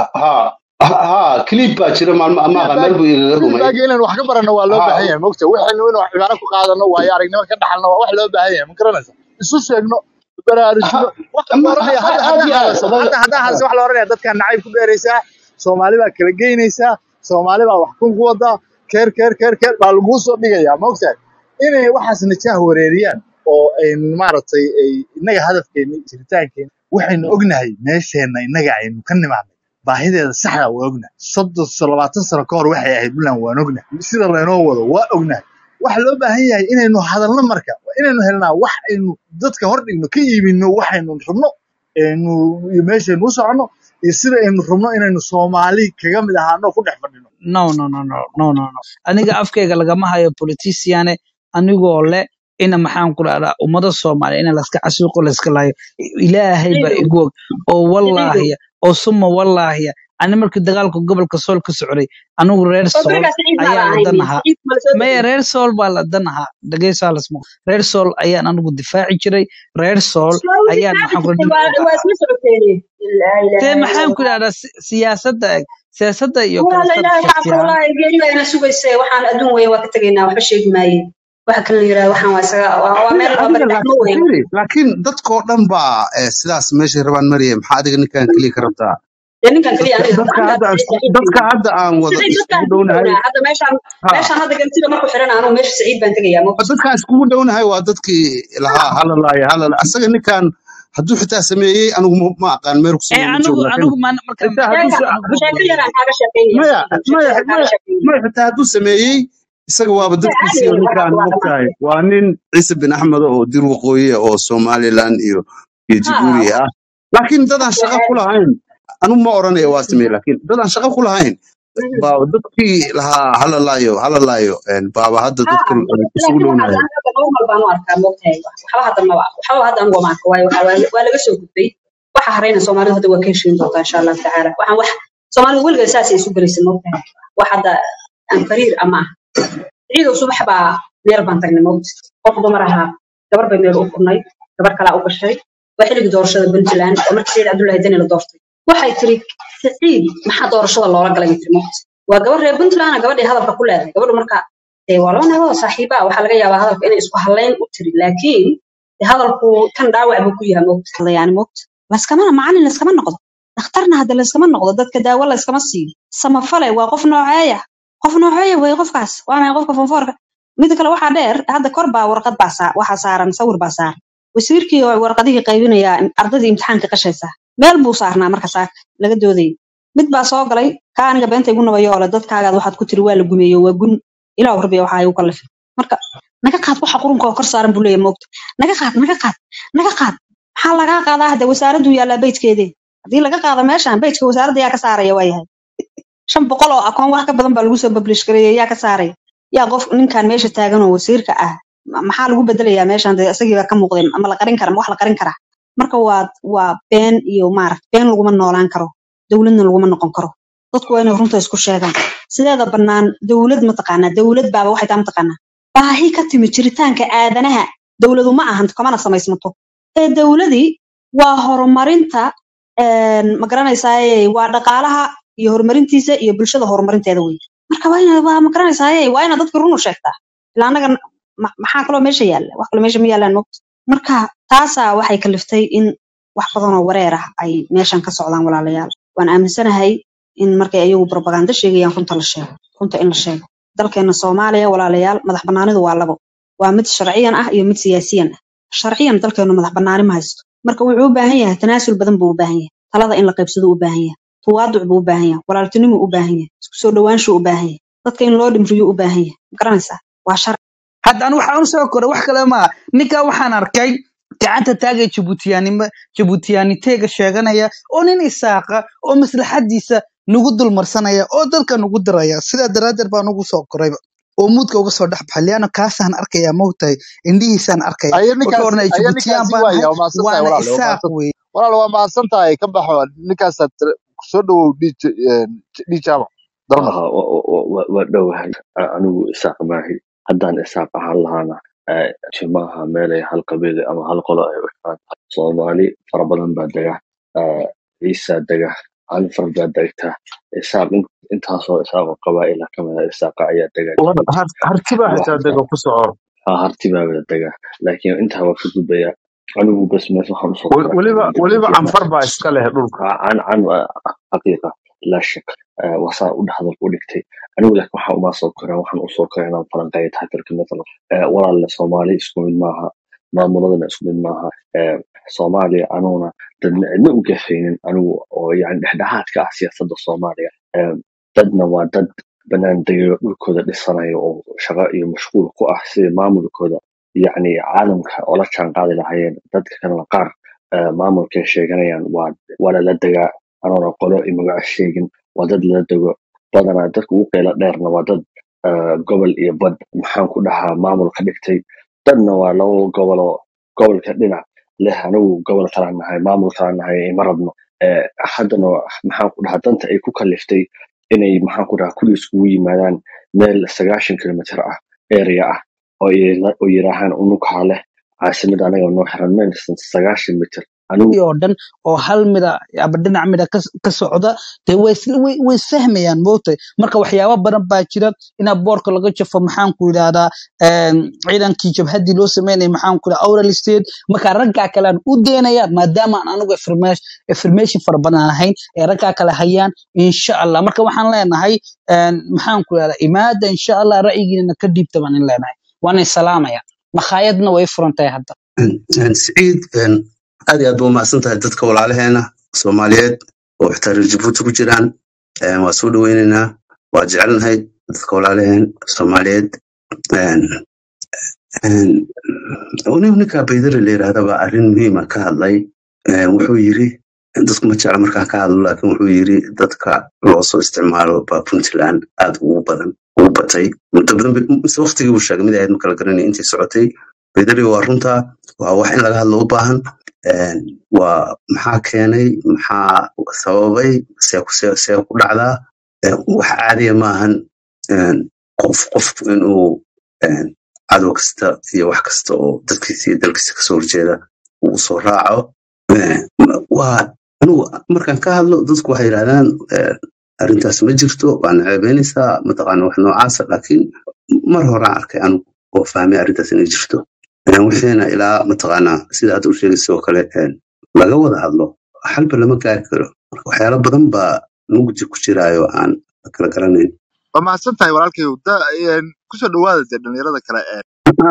ha ha ha clip baa jira maalmo amaaqa meel buu igaga dhumay feedback inaan wax ka baranno waa loo ha baahan yahay mogta waxaynu inaan wax cibaaro ku qaadano waayo aragnimo ka dhaxalno waa wax loo baahan yahay ma garanaysa isu sheegno baraarujino ha waxa la ama oranaya ha- hadda aad haddaa iyo aad hadlayso odaga hadda haddaa ha hadlayso waxa la oranaya dadkaa nacayb ku dheeraysaa soomaali baa kala geynaysaa soomaali baa wax kun ku wadaa keer keer keer keer baa laguu soo dhigayaa mogtahay inay waxaas najaah wareeriyaan oo ay maaragtay ay innaga hadafkeena jiritaankeena waxaynu ognahay meesheenna innaga aynu ka nimaadnay baahideeda saxda waa ognahay soddon so labaatan sano ka hor waxay ahayd buntland waan ognahay sida laynoo wado waa ognahay waxa loo baahan yahay inaynu hadalno marka waa inaynu helnaa wax aynu dadka hor dhigno ka iibino waxaynu rabno aynu iyo meeshaynu u soconno iyo sida aynu rabno inaynu soomaali kaga mid ahaano ku dhex fadhino no no no no no no no aniga afkayga lagama hayo politiciane anigoo le ina maxaan ku dhahdaa ummada soomaaliya ina laska casuuqo layska laayo ilaahay baa siciidow igu og oo siciidow wallaahiya oo suma wallaahiya ani markii dagaalka gobolka sool ka socday anigu reer oo sool berigaa siciid maa la ayaan la ahayn dan ahaa siciid ma la soo maya degin reer sool baa la dan ahaa dhegeysaa lasmo reer sool ayaan anigu difaaci jiray reer sool soo ayaan difaaci maxaan ku jirtay waa waa isla socoteene laa dee ilaaha ila maxaan ku allah dhahdaa si- siyaasadda eg siyaasadda iyo walaala kala ilaahay shakhsi xaqa ahaan wallaahi geeri baa ina sugayse waxaan adduun weeye waa ka tegaynaa waxba sheegi maaye waxa kale la yidhaha waxaan waa isaga waa waa meel waa adiga bari dhexmo laakiin weeye fiiri laakiin dadkoo dhan baa eh, sidaas meeshay rabaan maraya maxaa adiga ninkan keliya ka rabtaa dee ninkan keliya dadka aniga dadka hadda hadda aniga isku siciid dadka hadda aan wada siciid dadkaan iskugu isku dhownahay dhownaa hadda meeshaan ha meeshaan hadda gantida markuu xiran anuu meesha siciid baan tegayaa mawt dadkaan iskugu dhownahay waa dadkii lahaa halalaayo halala asaga ninkan hadduu xitaa sameeyey anigu ma ma aqaan meel ku ee sameeyey ma anigu joogo laakiin anigu maan marka xitaa hadduu sheeka sa- anigu sheeko yaraan kaaga sheekeynaya maya siciidow sheeko maya yaraan kaaga maya sheekeynaya maya xitaa hadduu sameeyey isaga waaba dee dadkiisii caadi oo weeye waxaas ninkaan waa mogtahay dhamaatay waa nin ciise bin axmed oo dir waqooyi ah oo somaliland iyo iyo ha jabuuti ah laakiin dadaan waxaas waa shaqo ku caadi lahayn anigu ma oranaya waa sameeyey laakiin dadaan shaqo ku lahayn Mhm. baa dadkii lahaa halalaayo halalaayo baaba hadda ha dadka isugu laakiin waxaas dhownahay aniga hadda normal baan u arkaa moogtahay waxba hadda maba waxba hadda anigu ma arka waayo waxa waaye waa laga soo gudbay waxa harayna soomaalidu hadda waa ka heshiin doontaa insha allahu tacaala waxaan wax soomaalidu weligeed saasay isu gelaysa moogtahay wax hadda aan fariir ama ah ciidow subax baa meel baan tagnay moogta qof dumar ahaa gabar bay meel u furnay gabar kalaa u gashay waa xilligii doorashada puntland oo markii sayid cabdullaahi deni la doortay waxay tiri siciid maxaa doorashada loola galay bay tiri moogta waa gabar reer puntland ah, gabadhii hadalka ku leedahay gabadhu marka dee waa laba nagood saaxiiba ah, waxaa laga yaabaa hadalka inay isku halayn u tiri laakiin dee hadalku tan dhaawac buu ku yahay moogta hadlayaani moogta laskamana macalin laskama noqdo dhakhtarna hadda layskama noqdo dadka daawo layskama siiyo samafale waa qof nooceeya qof nooceeya wey qofkaas waa maxay qofka fonfoorka mida kale waxaa dheer hadda kor baa warqad baa saa waxaa saaran sawir baa saaran wasiirkii oo warqadihii qaybinayaa ardadii imtixaanka qashaysa meel buu saarnaa marka saaka laga doodayay mid baa soo galay kaa aniga beenta igu nabayo ole dadkaagaad waxaad ku tiri waa la gumeeyo waa gun ilaa rabbiya waxaa igu kallifay marka naga qaad waxa qurunka oo kor saaran buu leeyahay moogta naga qaad naga qaad naga qaad maxaa lagaa qaadaa hadda wasaaraddu yaallaa beytkeedee haddii laga qaado meeshan beytka wasaaradda yaa ka saaraya waayahay shan boqol oo akoon wax ka badan baa lagu soo publish gareeyay yaa ka saaraya yaa qof ninkan meesha taagan oo wasiirka ah ma- maxaa lagu bedelayaa meeshan dee isagii baa ka muuqday ama la qarin kara ma wax la qarin karaa marka waa waa been iyo maaragt been laguma noolaan karo dowladna laguma noqon karo dadku waa inay runta isku sheegaan sideeda bannaan dowlad mataqaanaa dowlad baaba waxay taa mataqaanaa baahi ka timi jiritaanka aadanaha dowladu ma ahan kamana samaysmato ee dowladii waa horumarinta een, ma garanaysaaye waa dhaqaalaha iyo horumarintiisa iyo bulshada horumarinteeda wey marka waa ina waa ma garanaysaaye waa ina dadka run u sheegtaa ilaa annaga ma- maxaa kaloo meesha yaalla wax kaloo meesha ma yaallaan mogta marka taasaa waxay kaliftay in wax badan oo wareer ah ay meeshan ka socdaan walaalayaal waan aaminsanahay in markay ayagu propaganda sheegayaan runta la sheego runta in la sheego dalkeena soomaaliya walaalayaal madax bannaanidu waa labo waa mid sharciyan ah iyo mid siyaasiyan ah sharciyan dalkeenu madax bannaani ma haysto marka wuxuu u baahan yahay tanaasul badan buu u baahan yahay talada in la qaybsado u baahan yahay tawaaduc buu u baahan yahay walaaltinimo u baahan yahay isku soo dhawaanshu u baahan yahay dadka in loo dhimriyo u baahan yahay ma garanaysaa waa sharci hadda anu waxaan usoo koray wax kale maa ninkaa waxaan arkay gacanta taagay jabuutiyaanimo jabuutiyaaniteega sheeganaya oo nin isaaqa oo maslaxadiisa nagu dulmarsanaya oo dadka nagu diraya sidaa daraaddeed baan ugu soo korayba oo muudka uga soo dhex baxay liano kaasaan arkaya maogtahay indhihiisaan arkaya aya wuxuu ninkaasi odhanaya aya jabuutiyaan ninkaasi baan ahay waaya waa mahadsan tahay waana walaale waa isaaq mahadsan wey walaale waa mahadsan tahay ka baxo ninkaasaad kusoo dhawow dhii jaamac dalmar Aha, wa- wa- wa- wa- waa dhowahay A- anigu isaaq maahi haddaan isaaq ahaan lahaana eh, timaha meelay hal qabiil ama hal qolo ay u xiran tahay soomaali fara badan baa dega eh, ciisa dega anfar baa degta isaaq in- intaasoo isaaqoo qabaa'ila ka mid a isaaqa ayaa dega jabuuti hartibaa wax xitaa dega ku soco ha hartibaa wada dega laakiin intaa waa ka gudbaya anigu bas mees waxaan usoo Wel- koray weliba weliba jabuuti canfar baa iska leh dhulka can can xaqiiqa laa shak Eh, wasaa u dhexdal u dhigtay anigu laakiin waxaa umaa soo koraa waxaan usoo koraa inaan falanqeeyo taatirka mathalan Eh, walaalle soomaali isku mid maaha maamuladana isku mid maaha Eh, soomaaliya anuguna dadna cidna u gafaynin anigu oo yani dhexdhexaadka ah siyaasadda soomaaliya Eh, dadna waa dad banaan degayo dhulkooda dhisanayo oo shaqo iyo mashquul ku ah sidii maamulkooda yacni caalamka oola jaan qaadi lahaayeen dadka kalena qaar eh, maamulkay sheeganayaan waa waa lala degaa anoona qolo iyo magaco sheegin waa dad lala dego badanaa dadka ugu qeylo dheerna waa dad eh, gobol iyo bad maxaan ku dhahaa maamul ka dhigtay dadna waa labo gobol oo gobolka dhinac leh anigu gobol kalaan nahay maamul kalaan nahay ima rabno Eh, haddana maxaan ku dhahaa danta ay ku kaliftay inay maxaan ku dhahaa kulli iskugu yimaadaan meel sagaashan kilomitir ah area ah oo yira- oo yiraahaan unukaa leh caasimada anaga noo xiran maysan sagaashan mitir anigu oo dhan oo hal mida aba dhinac mida ka ka socda dee way isla way way isfahmayaan moogtay marka waxyaabo badan baa jira inaa boorka laga jafo maxaan ku yidhahdaa een, ciidankii jabhadii loo sameynaya maxaan ku yidhahdaa oral state marka raggaa kale aan u deynayaan maadaama aan anigu information information fara badan aan ahayn ee raggaa kale hayaan insha allah marka waxaan leenahay een, maxaan ku yidhahdaa imaada insha allah ra'yigiina ka dhiibta baan in leenahay waana salaamaya makhaayadna way furan tahay hadda siciid een, aad iyo aad ba umahadsan tahay dadka walaalaheena soomaaliyeed oo xitaa reer jabuuti ku jiraan een, waa soo dhaweyneynaa waa jecelnahay dadka walaalaheen soomaaliyeed een, een, nin- ninka baydare la yidhaahda baa arrin muhiima ka hadlay een, wuxuu yiri dadku ma jecla markaan ka hadlo laakiin wuxuu yiri dadka loo soo isticmaalo baa puntland aad ugu badan ugu batay muddo badan bay- mise waqtigii uu sheegay mid ahayd ma kala garanay intii socotay baydare waa runta waa wax in laga hadlo u baahan Een, waa maxaa keenay maxaa sababay see ku see see ku dhacdaa Een, wax caadiya maahan een, qof qofku inuu een, cadow kasta iyo wax kasta oo dadkiisa iyo dalkiisa kasoo horjeeda uu usoo raaco Een, waa anigu markaan ka hadlo dadku waxay yidhahdaan een, arrintaas ma jirto waa naceebeynaysaa mataqaana wax noocaasa laakiin mar horaan arkay anigu oo fahmay arrintaas inay jirto Een, wixiina ilaa mataqaana sida aad u sheegaysa oo kale een, laga wada hadlo xalba lama gaari karo marka waxyaalo badan baa mugdi ku jiraayo aan la kala garanayn waa mahadsan tahay walaalkayow da- een, kusoo dhawaada dee dhalinyarada kale ee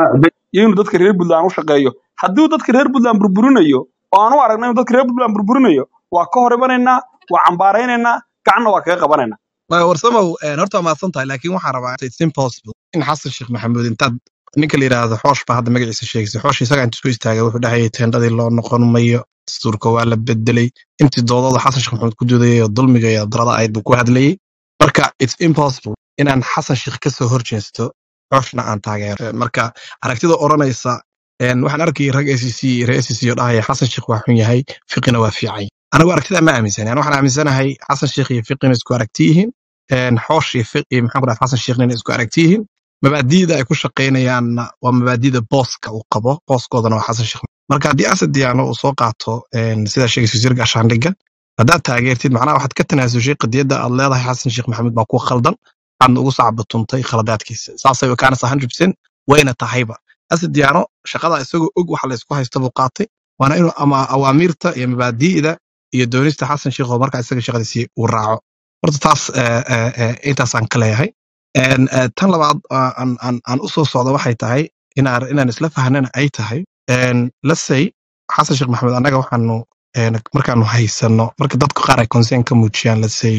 inuu dadka reer puntland u shaqeeyo hadduu dadka reer puntland burburinayo oo aan u aragna inuu dadka reer puntland burburinayo waa ka hor imanaynaa waa cambaaraynaynaa gacanna waa kaga qabanaynaa Waayo, warsamow een, horta waa mahadsan tahay laakiin waxaan rabaa it's impossible in xasan sheekh maxamuud intaad ninka la yidhaahdo xoosh baa hadda magaciisa sheegaysa xoosh isagaa inta isku istaagay wuxuu dhahayay teendhadii loo noqon mayo dastuurka waa la bedelay intii doodada xasan sheekh maxamuud ku doodayay oo dulmiga iyo darada ayd buu ku hadlayay marka it's impossible inaan xasan sheekh ka soo horjeesto xooshna aan taageero Eh, marka aragtida odhanaysa een, waxaan arkayay rag SEC iyo reer SEC oo dhahaya xasan sheekh waa xun yahay fiqina waa fiican anigu aragtida ma aaminsani Ani waxaan aaminsanahay xasan sheekh iyo fiqina isku aragti yihiin een, xoosh iyo fiq iyo maxaan ku dhahay xasan sheekh inay isku aragti yihiin mabaadi'da ay ku shaqaynayaanna waa mabaadi'da booska uu qabo booskoodana waa xasan sheekh marka haddii asad diyaano uu soo qaato een, sida sheegaysa wasiirka ashaandhiga haddaad taageertid macnaha waxaad ka tanaasushay qadiyadda aad leedahay xasan sheekh maxamuud baa ku khaldan aadna ugu sacbatuntay khaladaadkiisa saasay kaanaysa 100% wayna tahayba asad diyaano shaqada isagoo og waxa la isku haysta buu qaatay waana inuu ama awaamiirta iyo mabaadi'da iyo doonista xasan sheekh oo markaa isaga shaqadiisii uu raaco horta taas eh, eh, eh, intaasaan ka leeyahay En, eh, tan labaad ah, aan aan- aan u soo socdo waxay tahay inaan inaan isla fahnana ay tahay En, let's say xasan sheekh maxamed annaga waxaanu een, markaanu haysano marka dadku qaar ay concern ka muujiyaan lasay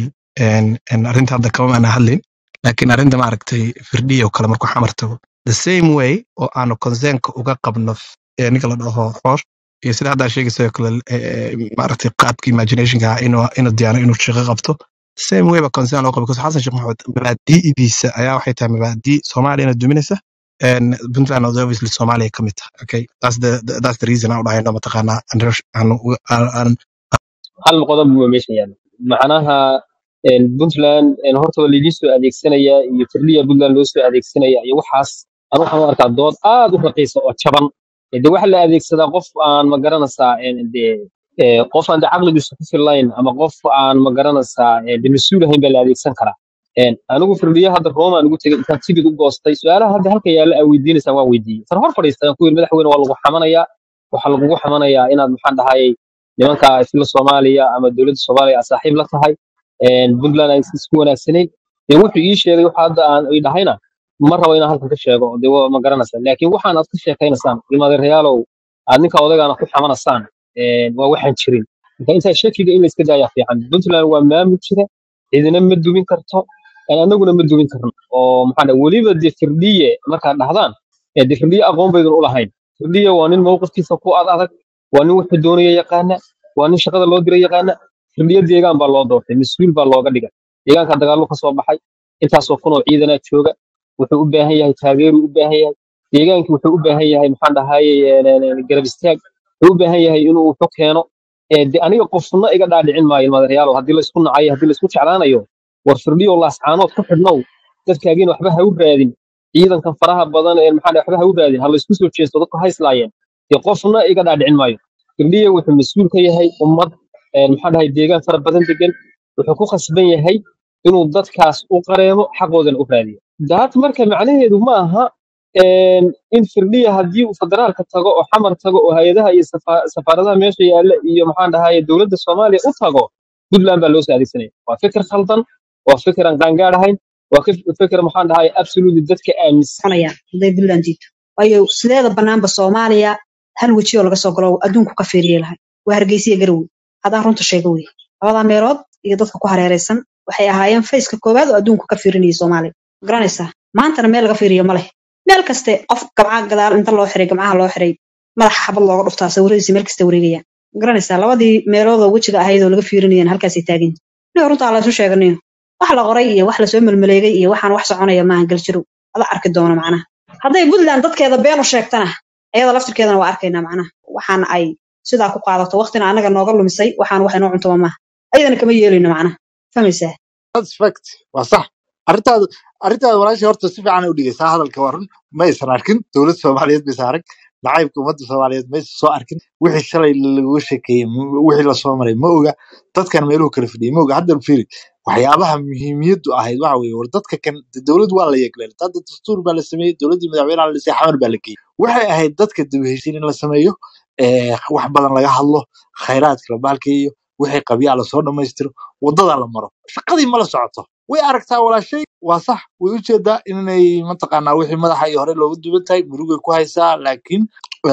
arrinta hadda kama maana hadlin laakiin arrinta maaragtay firdhiya oo kale markuu xamar tago the same way oo aanu concernka uga qabno ee ninka la dhaho xoosh iyo sida haddaa sheegaysa oo kale eh, maaragtay qaabka imaginationka ah inuu inuu diyaano inuu shaqo qabto same way ba concern loo qabo because xasan sheekh maxamed mabaadi'diisa ayaa waxay tahay mabaadi soomaaliyana duminaysa and puntland is obviously soomaaliya ka mid tahay okay that's the, the that's the reason aan u dhahayno mataqaanaa aan aan aan- aan hal qodob buu meesha yaalla macnaha een, puntland een, horta waa laydin soo adeegsanaya iyo firdhiya puntland loo soo adeegsanaya iyo waxaas anu waxaan u arkaa dood aad u raqiisa oo jaban Ee, de waxa la adeegsadaa qof aan ma garanaysaa een, dee ee, qof aan de caqligiisu ku fillayn ama qof aan ma garanaysaa ee, de mas-uul ahayn baa la adeegsan karaa Een, anigu firdhiya hadda roomaan ugu tegay intaan tigid u goostay su-aalaha hadda halka yaalla aa weydiinaysaan waan weydiiyey san hor fadhiistaan ku yiri madaxweyne waa lagu xamanayaa waxaa lagugu xamanayaa inaad maxaan dhahayay nimanka isla Soomaaliya ama dowladda Soomaaliya aad saaxiib la tahay een Puntland ay isku wanaagsanayn ee wuxuu ii sheegay waxa hadda aan ii dhahayna ma rabo inaan halkan ka sheego de waa ma garanaysaa laakiin waxaan aad ka sheekaynaysaan ilmadeerayaalow aad ninka odaygaana ku xamanaysaan een waa waxaan jirin marka intaa shakiga in la iska daayaa fiican Puntland waa maamul jira cidina ma dumin karto een annaguna ma dumin karno oo maxaa dhahay weliba de firdhiye markaad dhahdaan ee de firdhiye aqoon baydan u lahayn firdhiye waa nin mowqifkiisa ku ad adag waa nin wuxuu doonaya yaqaana waa nin shaqada loo diray yaqaana firdhiyo deegaan baa loo doortay mas-uul baa looga dhigay deegaanka dagaallo ka soo baxay intaasoo kun oo ciidanaa jooga wuxuu u baahan yahay taageeruu u baahan yahay deegaankii wuxuu u baahan yahay maxaan dhahaye garab istaag wuxuu u baahan yahay inuu wuxu keeno ee de aniga qofna iga dhaadhicin maayo ilmaadareyaalo haddii la isku nacayo haddii la isku jeclaanayo war firdhiyo laascaanood ku xidhnow dadkaagiina waxba ha u raadin ciidankan faraha badan ee maxaa dhahay waxba ha u raadin ha la isku soo jeesto dadku ha islaayeen dee qofna iga dhaadhicin maayo firdhiye wuxuu mas-uul ka yahay ummad ee maxaa dhahay deegaan fara badan degan wuxuu ku khasban yahay inuu dadkaas u qareemo xaqoodana u raadiyo daad marka macnaheedu ma aha een, in firdhiya haddii uu federaalka tago oo xamar tago oo hay-adaha iyo safa- safaaradaha meesha yaalla iyo maxaan dhahaye dowladda soomaaliya u tago puntland baa loo soo adeegsanaya waa fikir khaldan waa fikir aan qaangaar ahayn waa kif- fikir maxaan dhahaye absolutely dadka aaminsan soconayaan hadday puntland jiito waayo sideeda banaanba soomaaliya hal weji oo laga soo galo adduunku ka fiiriyay lahay waa hargeysiya garowe haddaan runta sheego wey labadaa meelood iyo dadka ku hareeraysan waxay ahaayeen fayska koowaad oo adduunku ka fiirinayay soomaaliya ma garanaysaa maantana meel laga fiiriyo ma leh meel kaste qof gamca gadaal inta loo xiray gamcaha loo xiray madaxa xabad looga dhuftaa sawiradiisa meel kasta wareegayaan ma garanaysaa labadii meelood oo wejiga ahayd oo laga fiirinayeen halkaasay taagan yihiin nin runtaa laysu sheeganayo wax la qoray iyo wax lasoo melmaleegay iyo waxaan wax soconaya maahan galjirow ada arki doono macnaha hadday puntland dadkeeda been u sheegtana ayada laftirkeedana waa arkaynaa macnaha waxaan ay sidaa ku qaadato waqtina anaga nooga lumisay waxaan wax inoo cuntoma maaha ayadana kama yeelayno macnaha fahmaysaa that's fact waa sax arrintaada arrintaada walaashii horta si fiican ay u dhigaysaa hadalka waa run ma aysan arkin dowladda soomaaliyeed maysan arag nacaybka ummadda soomaaliyeed maysan soo arkin wixii shalay lagu sheekeeyey m- wixii lasoo maray ma oga dadkan meeluhu kala fadhiyay ma oga hadda fiiri waxyaabaha muhiimiyaddu ahayd waxa weeye war dadka kan de dowlad waa la yeegleen hadda dastuur baa la sameeyey dowladdii madaxweynaha la dhisay xamar baa la geeyey waxay ahayd dadka dib u heshiin in la sameeyo ee, wax badan laga hadlo khayraadka la baalkeeyo wixii qabyaa lasoo dhammaystiro wadada la maro shaqadii ma la socoto way aragtaa walaashay waa sax way u jeedaa inay mataqaanaa wixii madaxa iyo hore looga duwan tahay murugay ku haysaa laakiin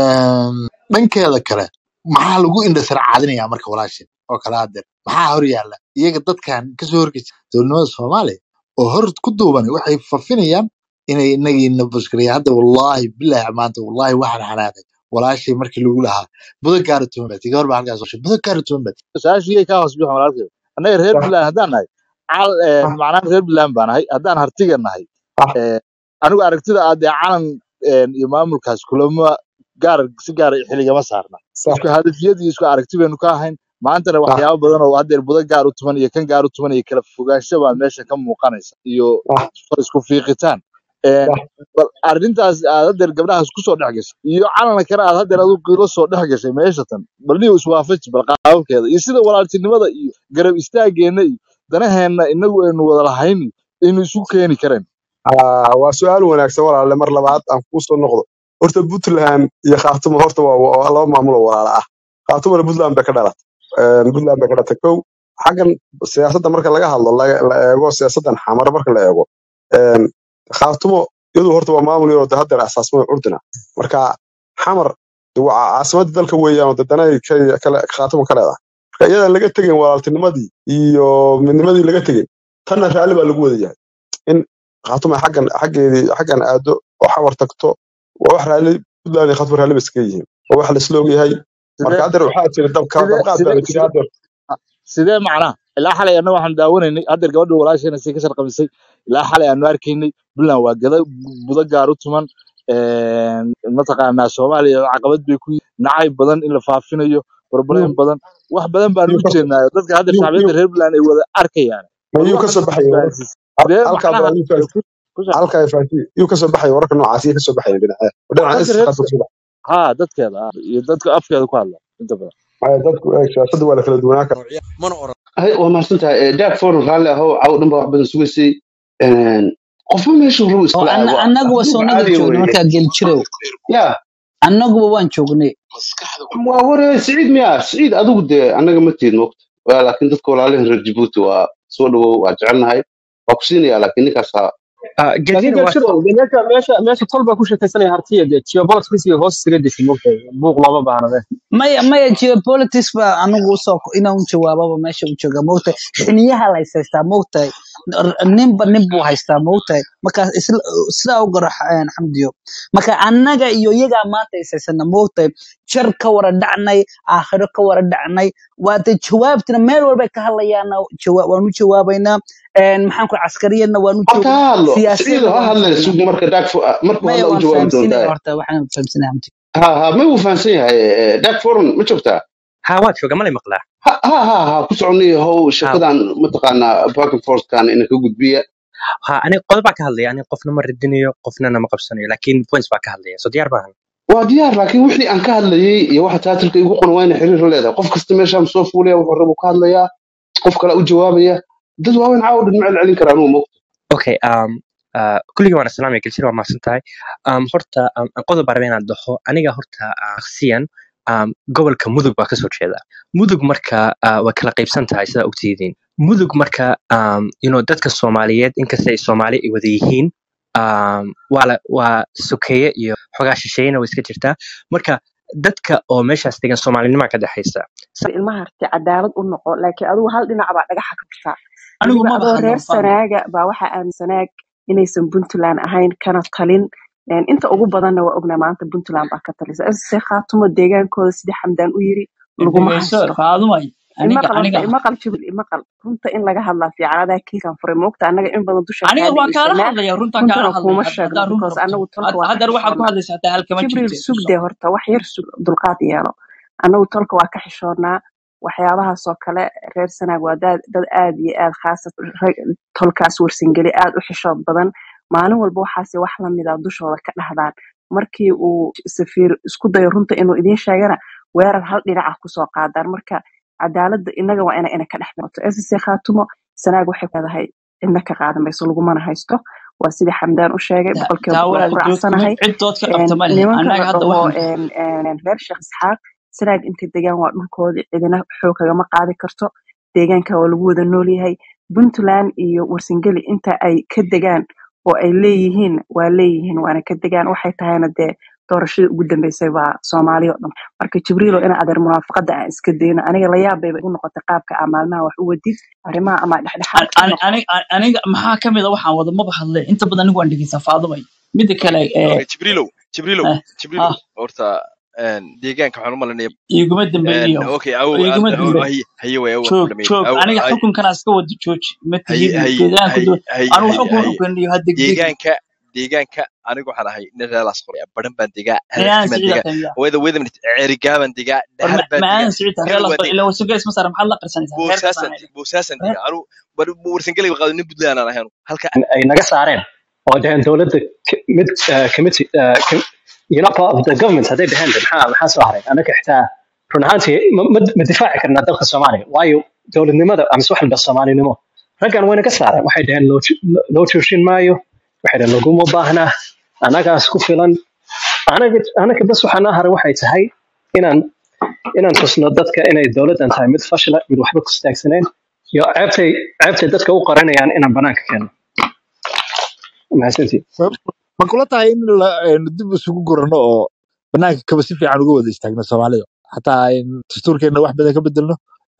em, dhankeeda kale maxaa lagu indhasar caadinayaa marka walaashay oo kale hadeer maxaa hor yaalla iyaga dadkan kasoo horgeysa dowladnimada soomaaliya oo hor ku duubanay waxay fafinayaan inay inagiina buskariya hadda wallaahi bilaahi maanta wallaahi waxaan xanaaqay walaashay markii lagu lahaa buda gaara tuman baad iga hor baa halkaas hoshay buda gaara tuman baad su-aashii ka hoos bixin walaalkay annaga reer Puntland haddaan nahay cal eh, macnaha reer Puntland baan nahay haddaan hartiga nahay eh, anigu aragtida aad ee calan eh, iyo maamulkaas kulama gaar si gaar ah xilligama saarna isku hadafiyad iyo isku aragti baynu ka ahayn maantana waxyaabo badan oo haddeer budo gaar u tuman iyo kan gaar u tuman iyo kala fogaansho baa meesha ka muuqanaysa iyo isku fiiqitaan Eh, bal arrintaas aad haddeer gabdhahaas kusoo dhex gashay iyo calanka kale aad haddeer adigu la soo dhex gashay meesha tan bal niyo iswaafaji bal qaababkeeda iyo sida walaaltinimada iyo garab istaageenna iyo danaheenna inagu aynu wada lahayn aynu isu keeni kareen Ah, waa su-aal wanaagsan walaale mar labaad aan kuu soo noqdo horta puntland iyo khaatumo horta waa waa laba maamulo walaala ah khaatumona puntland bay ka dhalatay Een, puntland bay ka dhalatay kow xaggan siyaasadda marka laga hadlo la la eego siyaasaddan xamar marka la eego een, khaatumo iyadu horta waa maamul yaroo de haddeer asaasmada curdina marka xamar de waa caasimadda dalka weeyaan oo dadana ay ka- kale khaatimo ka leedahay marka iyadaan laga tegin walaaltinimadii iyo midnimadii laga tegin tanna raalli baa lagu wada yahay in khaatuma xaggan xaggeedii xaggan aado oo xawar tagto waa wax raalli puntland iyo khaatuma raalli ba iskaga yihiin waa wax laisla ogyahay marka sidee haddeer waxaa jira dabka sidee dabqaad sidee baa la jira sidee haddeer sidee macnaha ilaa xalay annaga waxaan daawanaynay haddeer gabadha walaasheena si ka sharqamisay ilaa xalay aanu arkaynay puntland waa gada budo gaar u tuman een, mataqaanaa soomaaliya caqabad bay ku yihiin nacayb badan in la faafinayo problem badan wax badan baan yuu u ka jeednaa dadka hadda yuu shacbiyadda yuu reer puntland ay wada arkayaan ma war yuu ka waxaan soo baxaya wararka isfahansiis sidee halkaa macnaha baa yuu ka ku ku shaqeeya halkaa ay fahansiin yuu ka soo baxaya wararka noocaas iyo ka soo baxaya dhinaca dhinaca dadka is reer khaatuma ka soo baxaya ha dadkeeda ah, iyo dadka afkeeda ku hadla inta badan Maya, dadku eeg siyaasadda waa la kala duwanaa kara mana oran waa mahadsan tahay daag forum raalli ahow caw dhan baa wax badan sugaysay Een, qofba meeshuu rabo oo iskala anna- waa annagu waa afduub soonaga caadiya joogna weeye markaa geljirow ya annaguba waan joognay waa waree siciid miya siciid adigu dee annaga ma tiid moogta Waa, laakiin dadka walaalihin reer jabuuti waa soo dhawow waa jecelnahay waa ku siinaya laakiin ninkaasa laakiin geltina waa gaashiro de meesha meesha meesha tol baa ku sheekaysanaya hartiya dee geopolitics iyo hoos isaga desin mogtahay buuq looma baahnade maya maya geopolitics ba anigu usoo inaan u jawaababa meesha u jooga moogtahay xiniyaha la is haystaa moogtahay ninba nin buu haystaa moogtahay markaas isla- sidaa u garo xa- xamdiyo marka annaga iyo iyagaa maanta is haysana moogtahay jar ka wara dhacnay aakhiro ka wara dhacnay waade jawaabtina meel walbay ka hadlayaana jawa- waan u jawaabaynaa Een, maxaan ku caskariyadna waan u horta joognaa ha hadlo siciid siyaasiyadna ha waan u hadlay joognaa sug marka daag markuu maya hadla u waan jawaabi fahamsinaya doontaa horta waxaan fahamsinaya xamdi ha ha ma uu fahamsan yahay daag forum ma joogtaa ha waa jooga malay maqlaa ha ha ha ha ku soconnay how ha shirkadan mataqaanaa back and forthkan ina ka gudbiya ha aniga qodob baa ka hadlaya aniga qofna ma radinayo qofnana ma qabsanayo laakiin points baa ka hadlaya so diyaar baahan waa diyaar laakiin wixii aan ka hadlayay iyo waxa taatilka igu qoran waa ina xiriir la leedahay qof kasta meeshaan soo fuulaya wuxuu rabo ka hadlayaa qof kale u jawaabaya dad waaweyn caawa dhan ma celcelin karaan uu moogta okay um uh, kulligii waan islaamaya gelshir waa mahadsan tahay um, horta um, qodob baa rabaa inaan dhaho aniga horta uh, shakhsiyan um, gobolka mudug baa kasoo jeeda mudug marka uh, way kala qaybsan tahay sidaa ogtihiin mudug marka um, you know, dadka soomaaliyeed inkasta ay soomaali ay wada yihiin um, waa la- waa sokeeye iyo xogaa shisheeyena way iska jirtaa marka dadka oo meeshaas degan soomaalinima ka dhexaysa ilmaha harti cadaalad u noqo laakiin adigu hal dhinac baa dhagaxa ka dhigtaa anigu weliba maba adoo hadlo reer fahmo sanaaga baa waxaa aaminsanaag inaysan puntland ahayn kana talin Een, inta ugu badanna waa ognaa maanta puntland baa ka talisa se khaatumo deegaankooda sidii xamdaan u yiri laguma dhegeyso haysto faadumay aniga imaqal aniga horta imaqal jibril imaqal runta in laga hadlaa fiican adaa kiikan furay moogta annaga in badan dusha aniga kaa waan kaala dhegeysanaa hadlaya runtaan kaala runtana kuuma hadlaya had- sheegno haddaa run because rabto annagu tolka Had- waa ka haddana waxaad ku xishoonnaa hadlaysaa hataa halkama jibril jirte ku sugde soco horta wax yar sug dulqaad yeelo annagu tolka waa ka xishoonnaa waxyaabahaasoo kale reer sanaag waa dad dad aad iyo aad khaasa rag- tolkaas warsangeli aad u xishood badan maalin walba waxaase wax lamida dushooda ka dhahdaan markii uu safiir isku dayo runta inuu idiin sheegana weerar hal dhinaca kusoo qaadaan marka cadaaladda inaga waa ina ina ka dhex noqoto ssc khaatumo sanaag waxay leedahay cidna ka qaadan mayso lagumana haysto waa sidii xamdaan u sheegay Ta- boqolkiiba taa boqol ku walaal dood kuma raacsanahay cid dood ka Een, qabta ma lihin nimanka annaga la hadda dhaho waxaan een, een, reer sheekh isxaaq sanaag intay degaan waa dhulkoodii cidina xoog kagama qaadi karto deegaanka waa lagu wada nool yahay puntland iyo warsangeli inta ay ka degaan oo ay leeyihiin waa leeyihiin waana ka degaan waxay tahayna dee doorashadii ugu dambeysay waa soomaali oo dhan marka jibriilo ina adeer munaafaqada aan iska dayno aniga la yaab bayba igu noqotay qaabka aa maalmaha wax u wadid arrimaha ama dhexdhexaad ka noqo aniga aniga maxaa ka mid a waxaan wada maba hadle inta badan anigu waan dhegeysaa faadumay mida kale ee okay jibriilow jibriilow eh, jibriilow ah horta een, deegaanka waxaan u malinaya iguma dambeeyo okay aw iguma dambe haye haye way aw ku joog dhameeyay joog aw aniga ay xukunkana iska wada jooji ma haye tihid haye deegaanku haye doo haye anigu haye xukun haye xukuniyo ha degdegin deegaanka deegaanka aniga waxaan ahay nin reelaas qoraya baran baan degaa ayaan hadafkimaan siciida degaa tamiya weda weda minute ceerigaaban degaa war dhahar baan ma degaa aan siciida hebel reer waa lasoo degaa ila wasagelis ma saara maxaad la qarsanaysaa reerkaas boosaasan aan idhi boosaasan reer degaa anu warsangelay qaado nin puntland aan ahayn halka ay naga saareen oo dhaheen dowladda k- mid uh, committee uh, com, you know, part of the government hadday dhaheen de maxaa maxaa soo haray annaga xitaa run ahaantii ma, ma, ma difaaci karnaa dalka soomaaliya waayo dowladnimada amase wax walba soomaalinimo raggan way naga saareen waxay dhaheen loo ju- loo joojin maayo waxay dhaheen laguma baahnaa annagaas ku filan anaga anaga bas waxaa noo haray waxay tahay inaan inaan tusno dadka inay dowladdan tahay mid fashila mid waxba ku istaagsaneen iyo ceebtay ceebtay dadka u qaranayaan inaan banaanka keeno mahadsantiin ma ma kula tahay in la een, dib isugu gurano oo banaanka kaba si fiican uga wada istaagno soomaalida xataa in dastuurkeena wax badan ka bedelno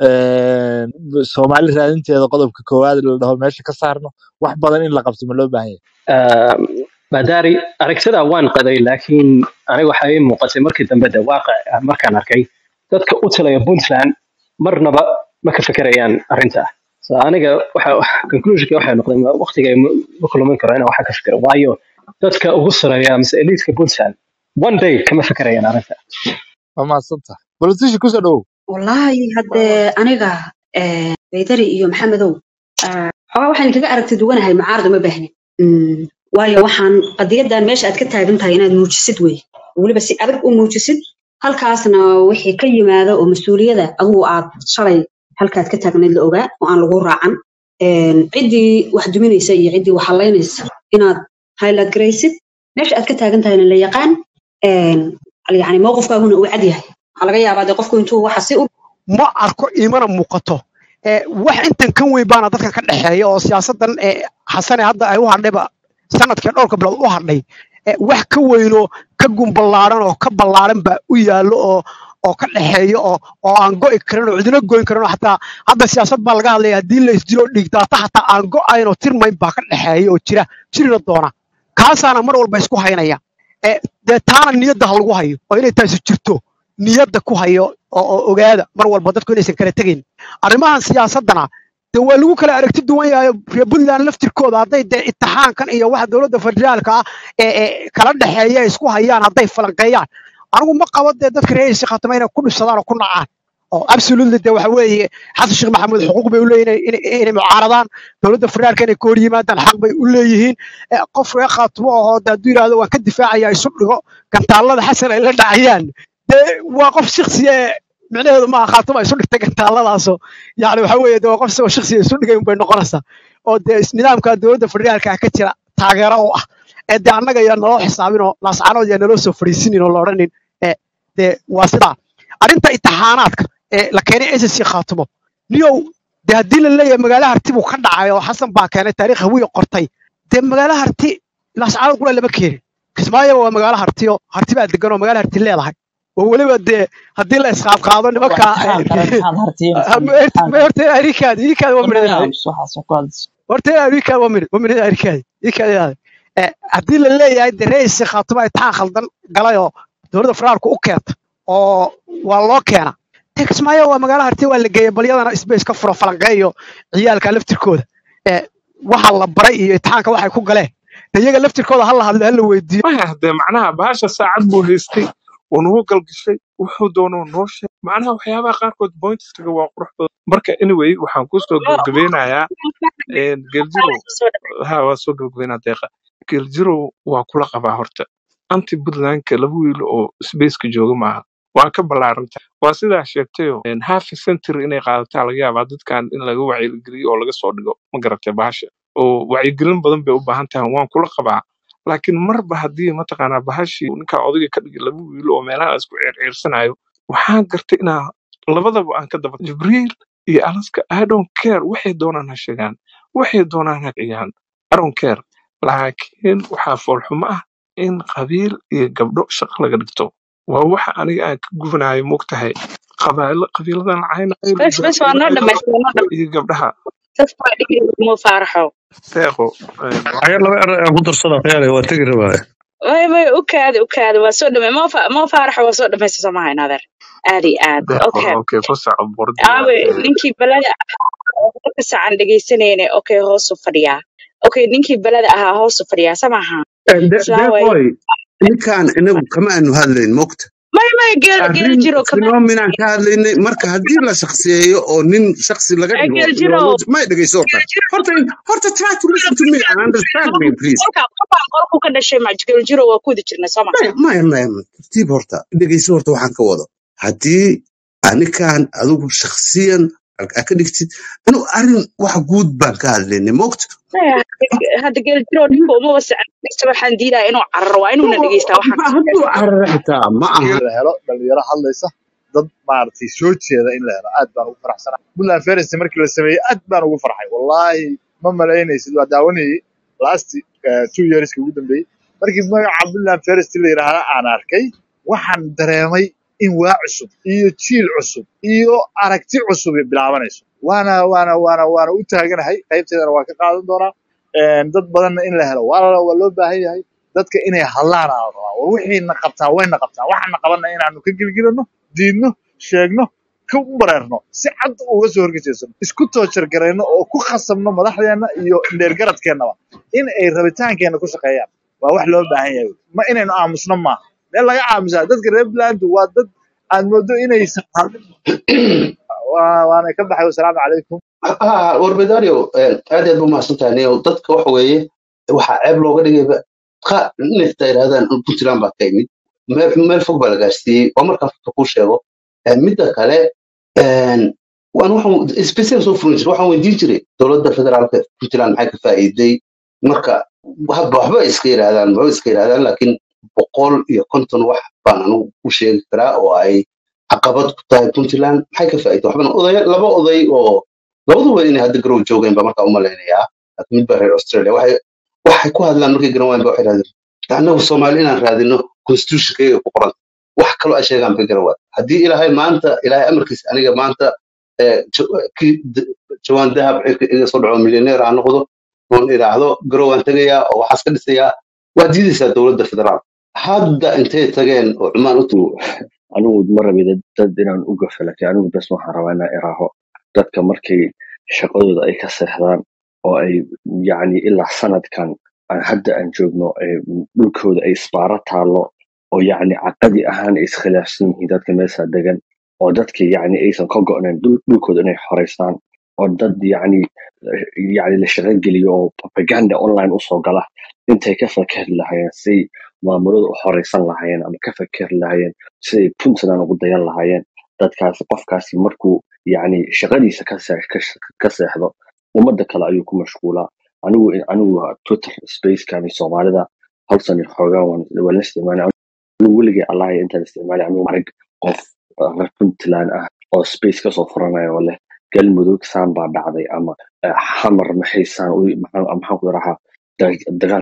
een, soomaali raadinteeda qodobka koowaad la dhaho meesha ka saarno wax badan in la qabto ma loo baahan yahay madaari aragtida waan qaday laakiin aniga waxaa ii muuqatay markii dambe de waaqic ah markaan arkay dadka u talaya puntland marnaba ma ka fekerayaan arrinta so aniga waxa conclusionka waxay noqday waqtiga ma kulmin karo inaan waxa ka fikiro waayo dadka ugu sareeya mise eliitka puntland one day kama fekerayaan arrinta waa mahadsantahay politician kusoo dhawow wallaahi haddee aniga eh, baydari iyo maxamedow ah, xoogaa waxaan kaga aragti duwanahay mucaarad uma baahnin Mm, waayo waxaan qadiyadan meesha aad ka taagan tahay inaad muujisid wey weliba si adag u muujisid halkaasna wixii ka yimaada oo mas-uuliyada adigu aad shalay halkaad ka taagnayd la ogaa oo aan lagu raacan Een, ciddii wax duminaysa iyo ciddii wax halaynaysa inaad highlight garaysid meesha aad ka taagan tahayna la yaqaan Een, yani mowqifkaaguna uu cad yahay waxaa laga yaabaa dee qofku intuu waxa si u ma arko iimana muuqato Eh, wax intan kan weyn baana dadka ka dhexeeya oo siyaasadan eh, xasane hadda ay u hadhayba sanadkii dhowrka bilood u hadhay eh, wax ka weynoo ka gumballaaran oo ka ballaaran baa u yaallo oo oo ka dhexeeya oo oo aan go'i karin oo cidina goyn karin oo xataa hadda siyaasad baa laga hadlaya haddii la isdilo dhiigdaata xataa aan go'ayn oo tirmayn baa ka dhexeeya oo jira jirina doona kaasaana mar walba isku haynaya Eh, dee taana niyadda ha lagu hayo oo inay taasi jirto niyadda ku hayo oo oo ogaada mar walba dadku inaysan kala tegayn arrimahan siyaasaddana dee waa lagu kala aragti duwan yahay reer puntland laftirkooda hadday dee itixaankan iyo waxa dowladda federaalka ah ee ee kala dhexeeya ay isku hayaan hadday falanqeeyaan anigu ma qabo dee dadka reer isi khatama inay ku dhibsadaan oo ku nacaan oo absolutely dee waxa weeye xasan sheekh maxamuud xuquuq bay u leeyihin inay inay- inay mucaaradaan dowladda federaalka inay ka hor yimaadaan xaq bay u leeyihiin Eh, qof reer khaatimo ahoo dee hadduu yidhaahdo waan ka difaacaya isu dhigo gantaallada xasan ay la dhacayaan dee waa qof shakhsiya ee micnaheedu maaha khaatimo ay isu dhigtay gantaalladaaso yani waxa weeye dee waa qof isagoo shakhsiya isu dhigay unbay noqonaysaa oo dee is- nidaamka dowladda federaalka ah ka jira taageero u ah ee dee annaga yaa naloo xisaabin oo laascaanood yaa naloo soo fadhiisinin oo la odhanin ee dee waa sidaa arrinta itixaanaadka ee la keenay ssc khaatimo niyow dee haddii la leeyahay magaala harti buu ka dhacay oo xasan baa keenay taariikh hawiya qortay dee magaala harti laascaanood qura lama keenin kismaayo waa magaalo hartiyo harti baa degan oo magaala harti leedahay oo weliba dee haddii la isqaabqaado nimanka horta arikaad irikaad waa midhadahay horta arikaad waa midh waa midhada arikaad irikaad haddii la leeyahay dee reisi khaatimo itixaan khaldan galay oo dowladda federaalku u keenta oo waa loo keena dee kismaayo waa magaalo harti waa la geeyay balyadana space ka furo falanqeeyo ciyaalka laftirkooda ee waxa la baray iyo itixaanka waxay ku galeen dee iyaga laftirkooda ha la hadlo ha la weydiiyo maya hadee macnaha bahasha saacad buu haystay wuu nagu galgashay wuxuu doonuu noo sheeg macnaha waxyaabaha qaarkood pointiska waa qurux badan marka anyway waxaan kusoo gabagabeynayaa geljiro ha waa soo gabagabeynaa deeqa geljiro waa kula qabaa horta anti puntlandka laba wiil oo spaceka jooga maaha waa ka ballaaranta waa sidaa sheegtayo half a century inay qaadataa laga yaabaa dadkan in laga wacyigeliyo oo laga soo dhigo ma garatay bahasha oo wacyigelin badan bay u baahan tahay waan kula qabaa laakiin marba haddii mataqaanaa bahashii ninkaa odayga ka dhigay laba wiil oo meelaha isku ceerceersanayo waxaan gartay inaa labadaba aan ka daba jibriil iyo alaska i don't care waxay doonaan ha sheegaan waxay doonaan ha ciyaan i don't care laakiin waxaa foolxumo ah in qabiil iyo gabdho shaqo laga dhigto waa waxa aniga aan ka gubanayo mogtahay qabaalo qabiiladan lacaynayo bes bes waa noo dhamaystay waa noo dhamaystay iyo gabdhaha sas baa dhigi mo faaraxow deeqo waxyaal laba er aan ku darsada khiyaale waa tegi rabaa way way u kaadi u kaadi waa soo dhamay mo fa- mo faaraxo waa soo dhamaystay soo maha inadeer aad iyo aad deeqo okay okay ku soco bordiga aawe ninkii balada ahaa marka sacan dhegaysanayne okay hoosu fadhiyaa okay ninkii balada ahaa hoosu fadhiyaa samaha islaan waaye deeqoy ninkaan inagu kama aanu hadlayn mogta may may geel geel arrin jiro kama phenomenon ka hadlaynay marka haddii la shakhsiyeeyo oo nin shakhsi laga Eh, dhigo geel iyo jiro loo- may dhegeyso horta horta horta try to listen to me and understand me please qolka qolka qolku ka dhashay ma geel jiro waa ku wada jirnay soo maya maya maya tartiib horta dhegeyso horta waxaan ka wado haddii anikaan adigu shakhsiyan aa ka dhigtid anu arrin wax guud baan ka hadlaynay mogta maya hadda geel jiro ninka uma wasacan waxaan diidaya inuu cararo waa inuuna dhegeystaa waxaan hadduu carara xitaa ma aha in la helo dhalinyaro hadlaysa dad maaragtay soo jeeda in la helo aad baan ugu faraxsanaa puntland ference markii la sameeyey aad baan ugu farxay wallaahi ma malaynaysid waa daawanayay last eh, two yearska ugu dambeeyey markii magaca puntland ference la yidhaahda aan arkay waxaan dareemay in waa cusub iyo jiil cusub iyo aragti cusub ay bilaabanayso waana waana waana waana u taaganahay qaybteedana waa ka qaadan doonaa Een, dad badanna in la helo waa la- waa loo baahan yahay dadka inay hadlaan aa la rabaa war wixiina qabtaa wayna qabtaa waxaana qabanna inaanu ka gelgelino diidno sheegno ka bareerno si cad uga soo horgejeysano isku toojargarayno oo ku khasabno madaxdeenna iyo dheergaradkeennaba in ay rabitaankeenna ku shaqeeyaan waa wax loo baahan yahay ma inaynu aamusno maaha meel laga aamusaa dadka reer puntland waa dad aad moodo inaysan hadlin Waa- waana ka baxay wasalaamu calaykum ah warbedario aad aad bu mahadsantahay nio dadka waxa weeye waxaa ceeb looga dhigayba qa nifta yidhahdaan puntland baa ka yimid meel meel fog baa la gaarsiiyey waa markaan fikta kuu sheego Eh, midda kale een, waan waxaan special soo furin jiray waxaan weydiin jiray dowladda federaalka puntland maxay ka faa'iiday marka waxba waxba iska yidhahdaan waxba iska yidhahdaan laakiin boqol iyo konton wax baan anigu u sheegi karaa oo ay caqabad ku tahay puntland maxay ka faa'iiday waxbana oday laba oday oo labaduba inay hadda garow joogeen ba markaa umalaynayaa laakiin mid baa reer australia waxay waxay ku hadlaan markay garan waayeen ba waxay raadeen annagu soomaali inaan raadino constitutionkayga ku qoran wax kaloo ay sheegaan bay garan waay haddii ilaahay maanta ilaahay amarkiisa aniga maanta eh, jo- kii d- jawaan dahab cirka iga soo dhaco milyaneer aan noqdo oon idhaahdo garow aan tegayaa oo waxaas ka dhisayaa waa diidaysaa dowladda federaal hadda intay tageen oo cumaan u tageen anigu ma rabi dad dad inaan u gafo laakiin anigu bes waxaan rabaa inaan iraaho dadka markay shaqadooda ay ka seexdaan oo ay yacni ilaa sanadkan aan hadda aan joogno ee dhulkooda ay isbaaro taallo oo yacni caqadi ahaan ay iskhilaafsan yihiin dadka meesha degan oo dadka yacni aysan ka go'nayn dhul- dhulkooda inay xoreystaan oo dad yacni yacni la shaqo geliyo oo propaganda online usoo gala intay ka fakeri lahaayeen siday maamulada u horeysan lahaayeen ama ka fakeri lahaayeen siday puntland ugu dayan lahaayeen dadkaasi qofkaasi markuu yacni shaqadiisa ka see- ka sh- ka seexdo ummadda kale ayuu ku mashquulaa anigu anigu twitter spacekani soomaalida hal sani xoogaa waan waan la isticmaalay anigu weligay allahay intaan isticmaalay anigu arag qof uh, reer puntland ah oo space kasoo furanaya oo leh galmudug saan baa dhacday ama eh, xamar maxay saan u maxaan maxaan ku yarahaa dagaal